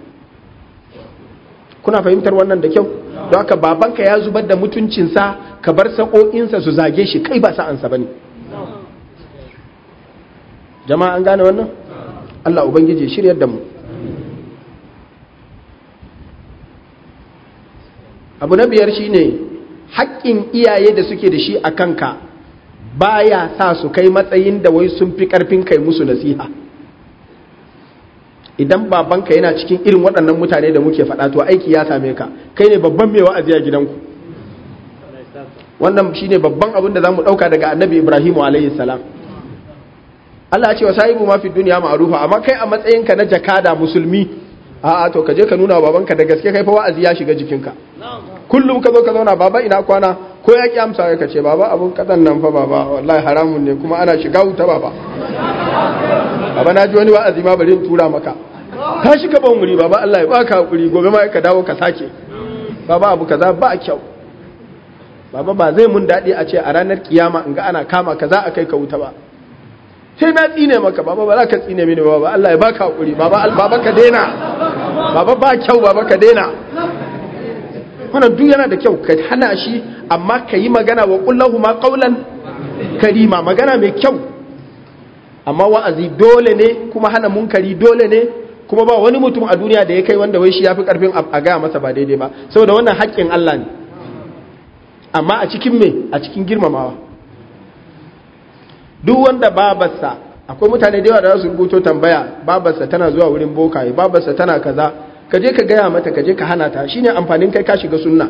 kuna fahimtar wannan da kyau don haka babanka ya zubar da mutuncinsa ka bar sa'o'insa su zage shi kai ba sa'ansa ba ne jama'a an gane wannan Allah Ubangiji shiryar da mu abu na biyar shine haƙƙin iyaye da suke da shi a kanka baya sa su kai matsayin da wai sun fi ƙarfin kai musu nasiha idan babanka yana cikin irin waɗannan mutane da muke faɗa to aiki ya same ka kai ne babban mai wa'azi a gidanku wannan shine babban abin da zamu ɗauka daga annabi ibrahimu alayhi salam Allah ya ce wa sahibu ma fi duniya ma'rufa amma kai a matsayinka na jakada musulmi a'a to ka je ka nuna wa babanka da gaske kai fa wa'azi ya shiga jikinka kullum ka zo ka zauna baba ina kwana ko ya ki amsa ka ce baba abun kadan nan fa baba wallahi haramun ne kuma ana shiga wuta baba baba na ji wani wa'azi ma bari in tura maka ka shiga ban wuri baba Allah ya baka hakuri gobe ma ka dawo ka sake baba abu kaza ba kyau baba ba zai mun dadi a ce a ranar kiyama in ga ana kama kaza a kai ka wuta ba sai na tsine maka baba ba za ka tsine mini baba Allah ya baka hakuri baba baba ka daina baba ba kyau baba ka daina wannan duk yana da kyau ka hana shi amma ka yi magana wa kullahu ma qaulan karima magana mai kyau amma wa'azi dole ne kuma hana munkari dole ne kuma ba wani mutum a duniya da ya kai wanda wai shi yafi karfin a gaya masa ba daidai ba saboda wannan haƙƙin Allah ne amma a cikin me a cikin girmamawa duk wanda babarsa akwai mutane da yawa da za su rubuto tambaya babarsa tana zuwa wurin bokaye babarsa tana kaza ka je ka gaya mata ka je ka hana ta shine amfanin kai ka shiga sunna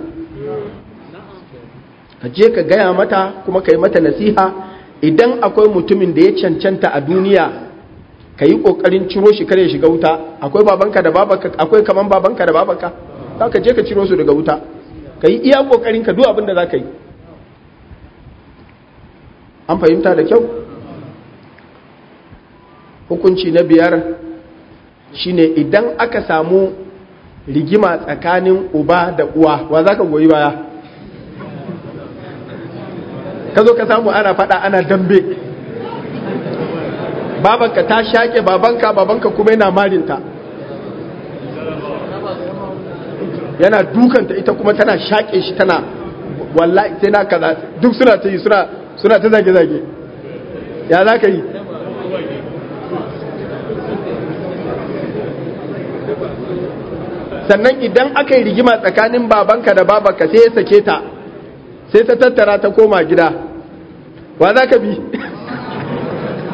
ka je ka gaya mata kuma ka yi mata nasiha idan akwai mutumin da ya cancanta a duniya ka yi ƙoƙarin ciro shi kare shiga wuta akwai babanka da babanka akwai kaman babanka da babanka za ka je ka ciro su daga wuta ka yi iya ƙoƙarin ka duk abin da za ka yi an fahimta da kyau hukunci na biyar shine idan aka samu rigima tsakanin uba da uwa wa za ka goyi baya ka zo ka samu ana fada ana dambe babanka ta shaƙe babanka babanka kuma yana marinta yana dukanta ita kuma tana shaƙe shi tana wallahi sai na kaza duk suna ta yi suna ta zage-zage ya za ka yi sannan idan aka yi rigima tsakanin babanka da babanka sai ya sake ta sai ta tattara ta koma gida wa za ka bi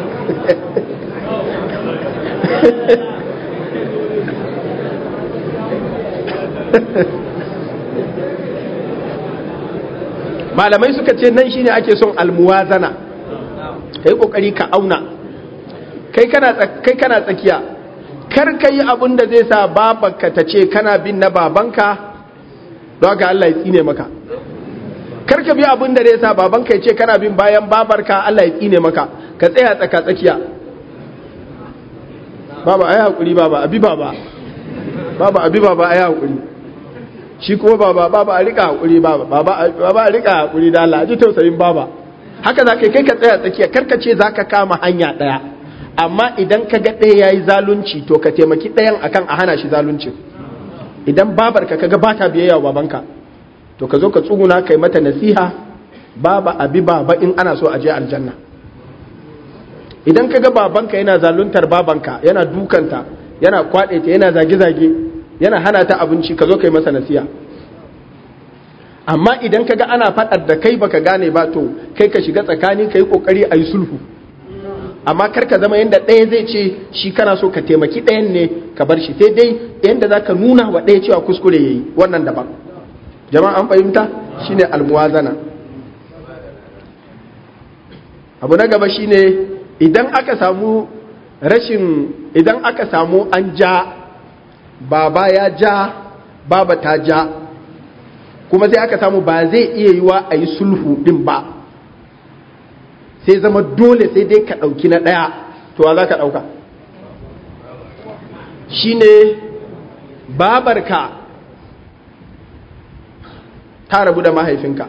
malamai suka ce nan shine ake son almuwazana ka yi kokari ka auna kai kana tsakiya kar ka yi abin da zai sa babanka ta ce kana bin na babanka don haka Allah ya tsine maka kar ka bi abin da zai sa babanka ya ce kana bin bayan babarka Allah ya tsine maka ka tsaya tsaka tsakiya baba ayi hakuri baba abi baba baba abi baba ayi hakuri shi kuma baba baba a rika hakuri baba baba baba a rika hakuri da Allah ji tausayin baba haka za ka kai ka tsaya tsakiya karka ce za ka kama hanya ɗaya amma idan ka ga ɗaya ya yi zalunci to ka taimaki ɗayan akan a hana shi zalunci idan babarka ka ga ba ta biyayya wa babanka to ka zo ka tsuguna kai mata nasiha baba abi baba in ana so a je aljanna idan ka ga babanka yana zaluntar babanka yana dukanta yana kwaɗe ta yana zage-zage yana hana ta abinci ka zo kai masa nasiha amma idan ka ga ana faɗar da kai baka gane ba to kai ka shiga tsakani ka yi ƙoƙari a yi sulhu amma kar ka zama yadda ɗaya zai ce shi kana so ka taimaki ɗayan ne ka bar shi sai dai yadda za ka nuna wa ɗaya cewa kuskure ya yi wannan daban jama'a an fahimta shine almuwazana abu na gaba shine idan aka samu rashin idan aka samu an ja baba ya ja baba ta ja kuma sai aka samu ba zai iya yi wa a yi sulhu ɗin ba sai zama dole sai dai ka ɗauki na ɗaya to wa za ka ɗauka shi ne babarka ta rabu da mahaifinka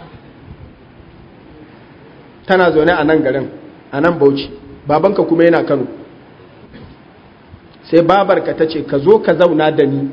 tana zaune a nan garin a nan bauchi babanka kuma yana kano sai babarka ta ce ka zo ka zauna da ni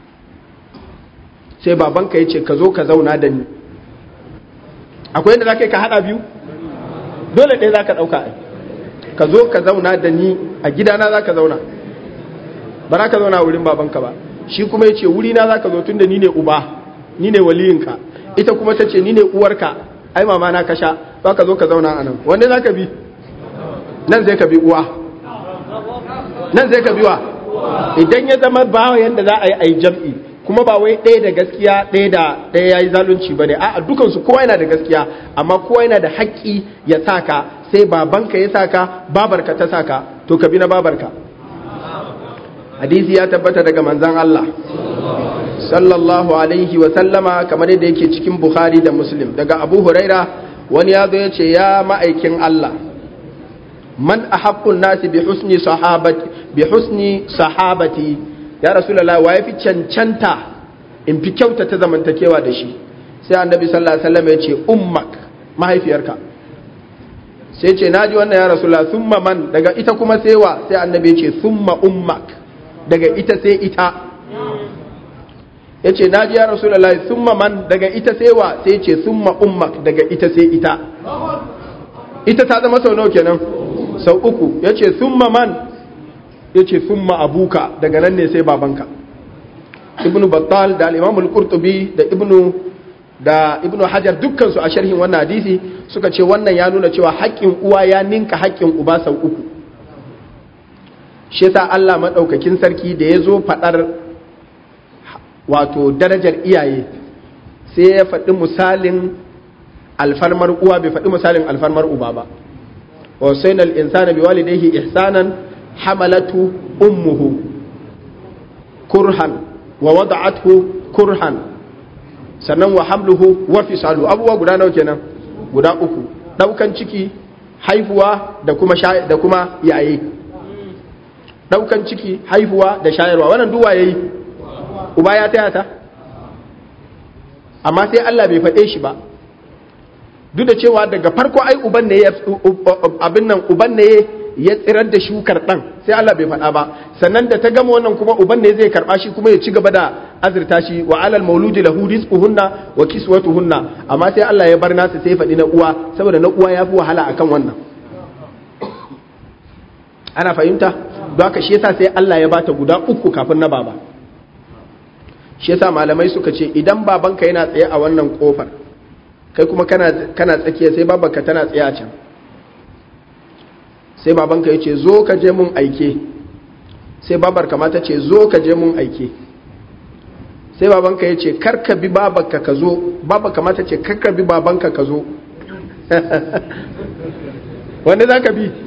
sai babanka ya ce ka zo ka zauna da ni akwai yadda za ka yi ka haɗa biyu dole ɗaya za ka ɗauka ai ka zo ka zauna da ni a gidana za ka zauna ba za ka zauna wurin babanka ba shi kuma ya ce wurina za ka zo tun da ni ne uba ni ne waliyinka ita kuma ta ce ni ne uwarka ai mama na kasha za ka zo ka zauna a nan wanda za ka bi nan zai ka bi uwa nan zai ka bi wa idan ya zama ba yadda za a yi a yi jam'i kuma ba wai ɗaya da gaskiya ɗaya da ɗaya ya yi zalunci ba ne a dukansu kowa yana da gaskiya amma kowa yana da haƙƙi ya saka sai babanka ya saka babarka ta saka to ka bi na babarka hadisi ya tabbata daga manzan Allah sallallahu alaihi wa sallama kamar yadda yake cikin Bukhari da Muslim daga Abu Huraira wani ya zo ya ce ya ma'aikin Allah man ahaqqun nasi bi husni sahabati bi husni sahabati ya rasulullah wa yafi cancanta in fi kyauta ta zamantakewa da shi sai annabi sallallahu alaihi wasallam ya ce ummak mahaifiyarka sai ce naji wannan ya rasulullah thumma man daga ita kuma sai wa sai annabi ya ce thumma ummak daga ita sai ita ya ce naji ya rasulullah thumma man daga ita sai wa sai ce thumma ummak daga ita sai ita ita ta zama sau nawa kenan sau uku ya ce thumma man ya ce thumma abuka daga nan ne sai babanka ibnu battal da al-imamul qurtubi da ibnu da ibnu hajar dukkan su a sharhin wannan hadisi suka ce wannan ya nuna cewa haƙƙin uwa ya ninka haƙƙin uba sau uku shi yasa Allah madaukakin sarki da ya zo faɗar wato darajar iyaye sai ya faɗi misalin alfarmar uwa bai faɗi misalin alfarmar uba ba wa sainal insana biwalidayhi ihsanan hamalatu ummuhu kurhan wa wada'athu kurhan sannan wa hamluhu wa fisalu abubuwa guda nawa kenan guda uku daukan ciki haifuwa da kuma da kuma yaye daukan ciki haifuwa da shayarwa wannan duwa yayi uba ya taya ta amma sai Allah bai faɗe shi ba duk da cewa daga farko ai uban ne ya abin nan uban ne ya tsirar da shukar ɗan sai Allah bai faɗa ba sannan da ta gama wannan kuma uban ne zai karɓa shi kuma ya ci gaba da azurta shi wa alal mauludi lahu rizquhunna wa kiswatuhunna amma sai Allah ya bar nasa sai faɗi na uwa saboda na uwa ya fi wahala akan wannan ana fahimta don haka shi yasa sai Allah ya bata guda uku kafin na baba shi yasa malamai suka ce idan babanka yana tsaye a wannan kofar kai kuma kana kana tsakiya sai babanka tana tsaye a can sai babanka ya ce zo ka je mun aike sai babar kamata ce zo ka je mun aike sai babanka ya ce karka bi babanka ka zo baba kamata ce karka bi babanka ka zo wanda za ka bi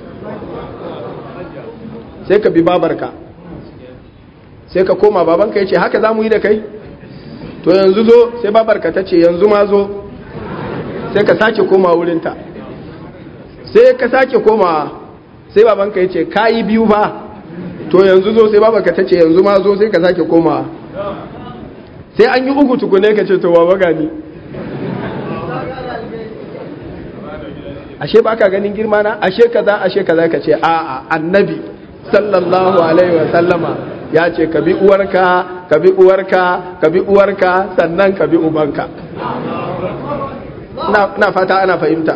sai ka bi babarka sai ka koma babanka ya ce haka za mu yi da kai to yanzu zo sai babarka ta ce yanzu ma zo sai ka sake koma wurinta sai ka sake koma sai babanka ya ce ka yi biyu ba to yanzu zo sai babarka ta ce yanzu ma zo sai ka sake koma sai an yi uku tukune ka ce to baba gani ashe ba ka ganin girma na ashe kaza ashe kaza ka ce a'a annabi sallallahu alaihi wa sallama ya ce ka bi uwarka ka bi uwarka ka bi uwarka sannan ka bi ubanka na fata ana fahimta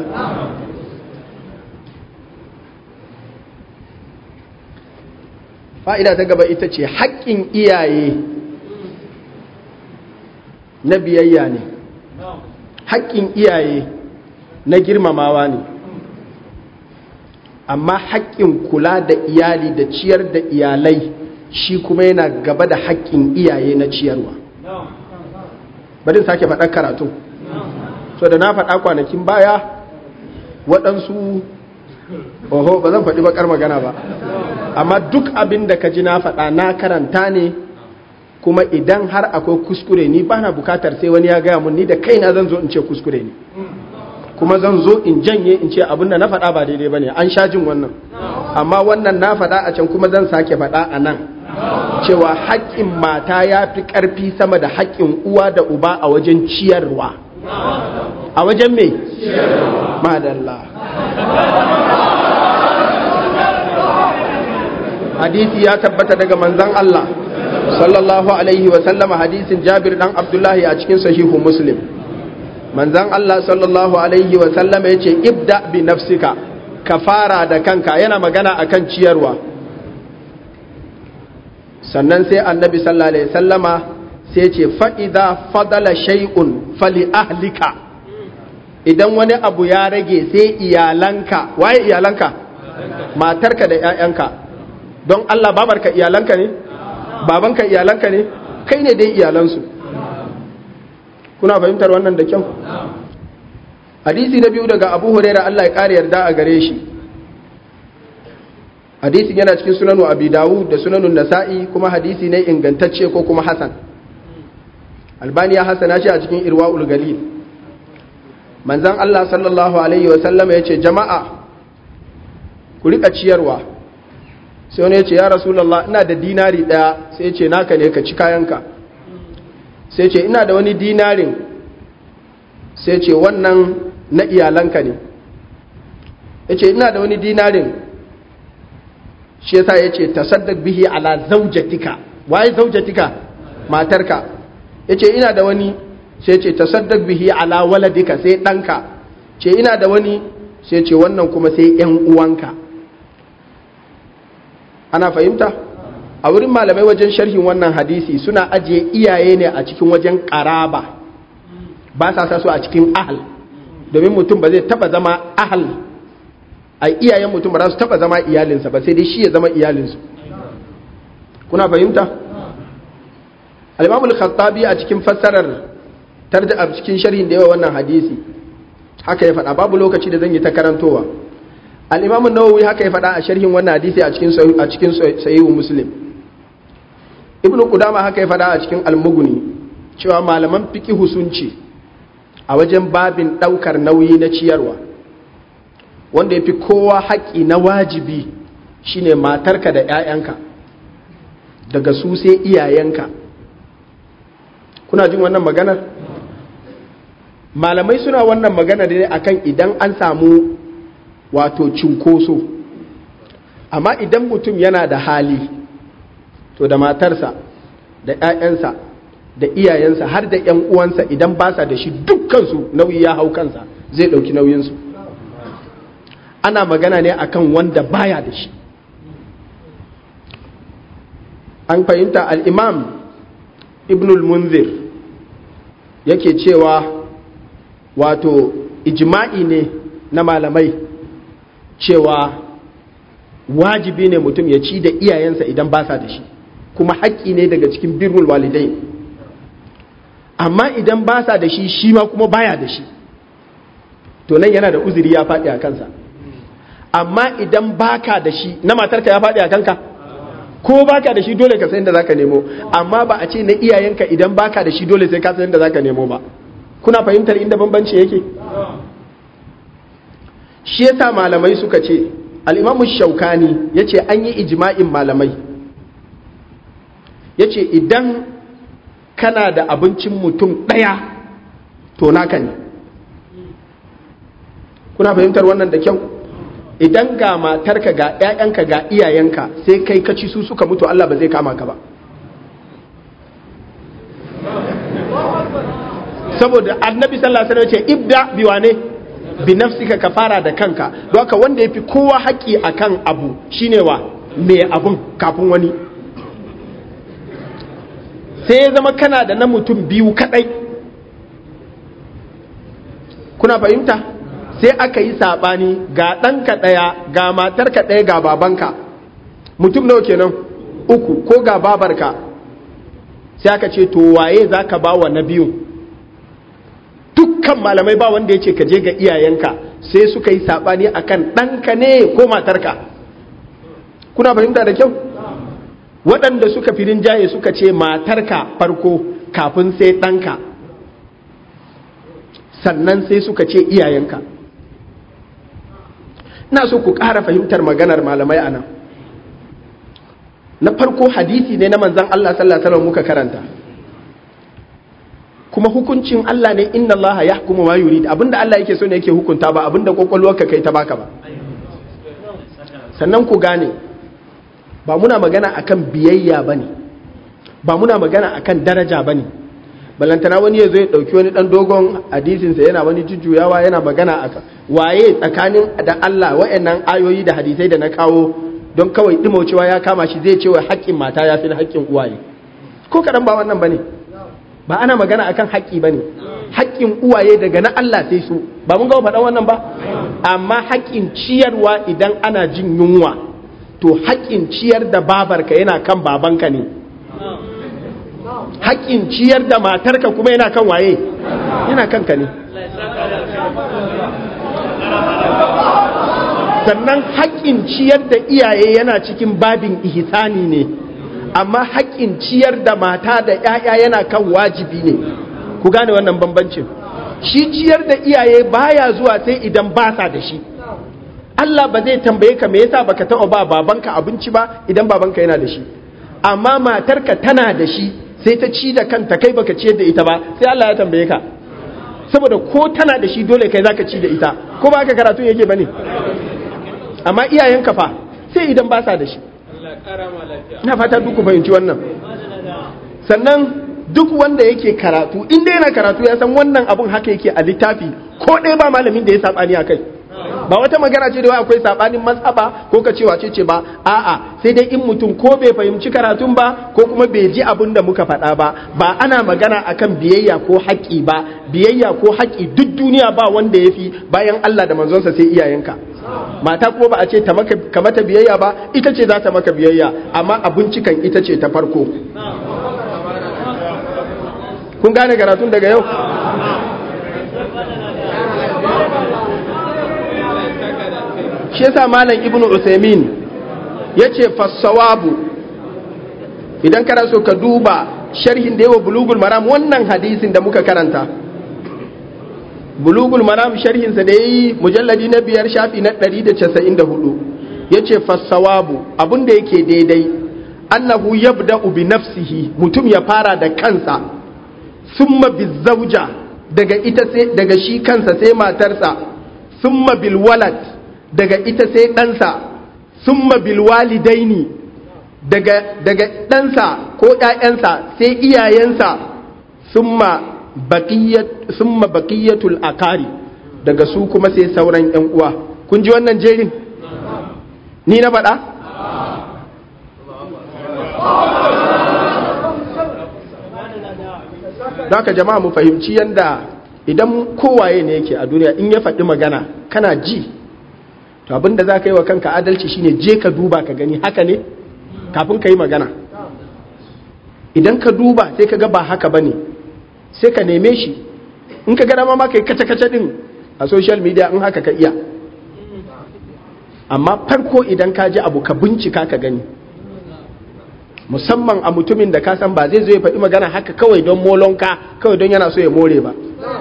fa'ida ta gaba ita ce haƙƙin iyaye na biyayya ne haƙƙin iyaye na girmamawa ne amma haƙƙin kula da iyali da ciyar da iyalai shi kuma yana gaba da haƙƙin iyaye na ciyarwa bari sake faɗar karatu so da na faɗa kwanakin baya waɗansu oho ba zan faɗi bakar magana ba amma duk abin da ka ji na faɗa na karanta ne kuma idan har akwai kuskure ni ba na bukatar sai wani ya gaya mun ni da kaina zan zo in ce kuskure ne kuma zan zo in janye in ce abin da na faɗa ba daidai ba ne an sha jin wannan amma wannan na faɗa a can kuma zan sake faɗa a nan cewa haƙƙin mata ya fi ƙarfi sama da haƙƙin uwa da uba a wajen ciyarwa a wajen me? madalla hadisi ya tabbata daga manzan Allah sallallahu alaihi wa sallama hadisin Jabir dan Abdullahi a cikin sahihu Muslim manzan Allah sallallahu alaihi wa sallama yace ibda bi nafsika ka fara da kanka yana magana akan ciyarwa sannan sai annabi sallallahu alaihi sallama sai ce fa idza fadala shay'un fali ahlika idan wani abu ya rage sai iyalanka waye iyalanka matarka da 'ya'yanka don Allah babarka iyalanka ne babanka iyalanka ne kai ne dai iyalansu kuna fahimtar wannan da kyau hadisi na biyu daga abu huraira Allah ya ƙara yarda a gare shi hadisin yana cikin sunanu abi dawud da sunanun nasa'i kuma hadisi ne ingantacce ko kuma hasan albani ya hasana shi a cikin irwa'ul galil manzan Allah sallallahu alaihi wa sallama yace jama'a ku rika ciyarwa sai wani ya ce ya rasulallah ina da dinari ɗaya sai ce naka ne ka ci kayanka sai ce ina da wani dinarin sai ce wannan na iyalanka ne ya ce ina da wani dinarin shi yasa ya ce tasaddak bihi ala zaujatika waye zaujatika matarka ya ce ina da wani sai ce tasaddak bihi ala waladika sai ɗanka ce ina da wani sai ce wannan kuma sai ‘yan uwanka’ ana fahimta a wurin malamai wajen sharhin wannan hadisi suna ajiye iyaye ne a cikin wajen karaba ba sa sa su a cikin ahal domin mutum ba zai taba zama ahal a iyayen mutum ba za su taba zama iyalinsa ba sai dai shi ya zama iyalinsu kuna fahimta al-imamul khattabi a cikin fassarar tarda a cikin sharhin da yawa wannan hadisi haka ya faɗa babu lokaci da zan yi ta karantowa al'imamun nawawi haka ya faɗa a sharhin wannan hadisi a cikin sayiwu muslim ibn kudama haka ya faɗa a cikin almuguni cewa malaman fikihu sun ce a wajen babin ɗaukar nauyi na ciyarwa wanda ya fi kowa haƙƙi na wajibi shine matarka da 'ya'yanka daga su sai iyayenka kuna jin wannan maganar malamai suna wannan magana ne akan idan an samu wato cinkoso amma idan mutum yana da hali to da matarsa da 'ya'yansa da iyayensa har da 'yan uwansa idan ba sa da shi dukkansu nauyi ya hau kansa zai ɗauki nauyinsu ana magana ne akan wanda baya da shi an fahimta al'imam ibnul munzir yake cewa wato ijma'i ne na malamai cewa wajibi ne mutum ya ci da iyayensa idan ba sa da shi kuma haƙƙi ne daga cikin birrul walidai amma idan ba sa da shi shi ma kuma baya da shi to nan yana da uzuri ya faɗi a kansa amma idan baka da shi na matarka ya faɗi a kanka ko baka da shi dole ka san da zaka nemo amma ba a ce na iyayenka idan baka da shi dole sai ka san da zaka nemo ba kuna fahimtar inda bambanci yake shi yasa malamai suka ce al-imamu shaukani yace an yi ijma'in malamai yace idan kana da abincin mutum ɗaya to naka ne kuna fahimtar wannan da kyau idan ga matarka ga 'ya'yanka ga iyayenka sai kai ka ci su suka mutu Allah ba zai kama ka ba saboda annabi sallallahu alaihi wasallam ce ibda biwane bi nafsika ka fara da kanka don haka wanda yafi kowa haƙi akan abu shine wa mai abun kafin wani sai ya zama kana da na mutum biyu kadai kuna fahimta sai aka yi saɓani ga ɗanka ɗaya ga matarka ɗaya ga babanka mutum nawa kenan uku ko ga babarka sai aka ce to waye za ka ba wa na biyu dukkan malamai ba wanda ya ce ka je ga iyayenka sai suka yi saɓani akan ɗanka ne ko matarka kuna fahimta da kyau waɗanda suka fi rinjaye suka ce matarka farko kafin sai ɗanka sannan sai suka ce iyayenka ina so ku ƙara fahimtar maganar malamai a nan na farko hadisi ne na manzan Allah sallallahu alaihi muka karanta kuma hukuncin Allah ne inna Allah ya hukuma ma yurid abinda Allah yake so ne yake hukunta ba abinda kwakwalwarka kai ta baka ba sannan ku gane ba muna magana akan biyayya bane ba muna magana akan daraja bane balantana wani ya zo ya dauki wani dan dogon hadisinsa yana wani jujjuyawa yana magana akan waye tsakanin da Allah wayannan ayoyi da hadisai da na kawo don kawai dimaucewa ya kama shi zai ce wa haƙƙin mata ya fi haƙƙin uwaye ko kaɗan ba wannan bane ba ana magana akan haƙƙi bane haƙƙin uwaye daga na Allah sai su ba mun ga faɗan wannan ba amma haƙƙin ciyarwa idan ana jin yunwa to haƙƙin ciyar da babarka yana kan babanka ne haƙƙin ciyar da matarka kuma yana kan waye yana kanka ne sannan haƙƙin ciyar da iyaye yana cikin babin ihsani ne amma haƙƙin ciyar da mata da ‘ya'ya yana kan wajibi ne ku gane wannan bambancin shi ciyar da iyaye baya zuwa sai idan ba sa da shi Allah ba zai tambaye ka me yasa baka taɓa ba babanka abinci ba idan babanka yana da shi amma matarka tana da shi sai ta ci da kanta kai baka ciyar da ita ba sai Allah ya tambaye ka saboda ko tana da shi dole kai zaka ci da ita ko ba ka karatu yake bane amma iyayenka fa sai idan ba sa da shi ina fata duk ku fahimci wannan sannan duk wanda yake karatu inda yana karatu ya san wannan abun haka yake a littafi ko ɗaya ba malamin da ya sabani a kai ba wata magana ce da wai akwai sabanin matsaba ko ka cewa ce ce ba a'a sai dai in mutum ko bai fahimci karatun ba ko kuma bai ji abin da muka faɗa ba ba ana magana akan biyayya ko haƙƙi ba biyayya ko haƙƙi duk duniya ba wanda ya fi bayan Allah da manzonsa sai iyayenka mata kuma ba a ce ka mata biyayya ba ita ce za ta maka biyayya amma abincikan ita ce ta farko kun gane karatun daga yau shi yasa malam ibnu usaimin ya ce fassawabu idan kana so ka duba sharhin da yawa bulugul maram wannan hadisin da muka karanta bulugul maram sharhinsa da ya yi mujalladi na biyar shafi na 194 ya ce fassawabu abinda yake daidai annahu yabda'u bi nafsihi mutum ya fara da kansa summa bizauja daga ita sai daga shi kansa sai matarsa summa bil walad daga ita sai ɗansa summa bil walidaini daga daga ɗansa ko ƴaƴansa sai iyayensa summa baqiyat summa baqiyatul akari daga su kuma sai sauran ƴan uwa kun ji wannan jerin ni na faɗa Daka jama'a mu fahimci yanda idan kowaye ne yake a duniya in ya faɗi magana kana ji to abinda za ka yi wa kanka adalci shine je ka duba ka gani haka ne kafin ka yi magana idan ka duba sai ka ga ba haka ba ne sai ka neme shi in ka gada ma ka yi kace-kace din a social media in haka ka iya amma farko idan ka ji abu ka bincika ka gani musamman a mutumin da ka san ba zai zo ya faɗi magana haka kawai don molonka kawai don yana so ya more ba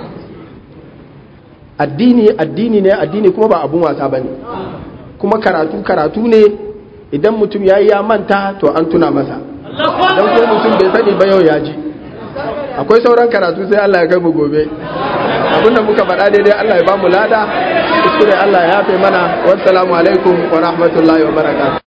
addini addini ne addini kuma ba abun wasa ba ne kuma karatu karatu ne idan mutum ya yi ya manta to an tuna masa don kuma mutum bai sani ba yau ya ji akwai sauran karatu sai Allah ya kai mu gobe abinda muka faɗa daidai Allah ya ba mu lada kuskure Allah ya yafe mana wassalamu alaikum wa rahmatullahi wa barakatuh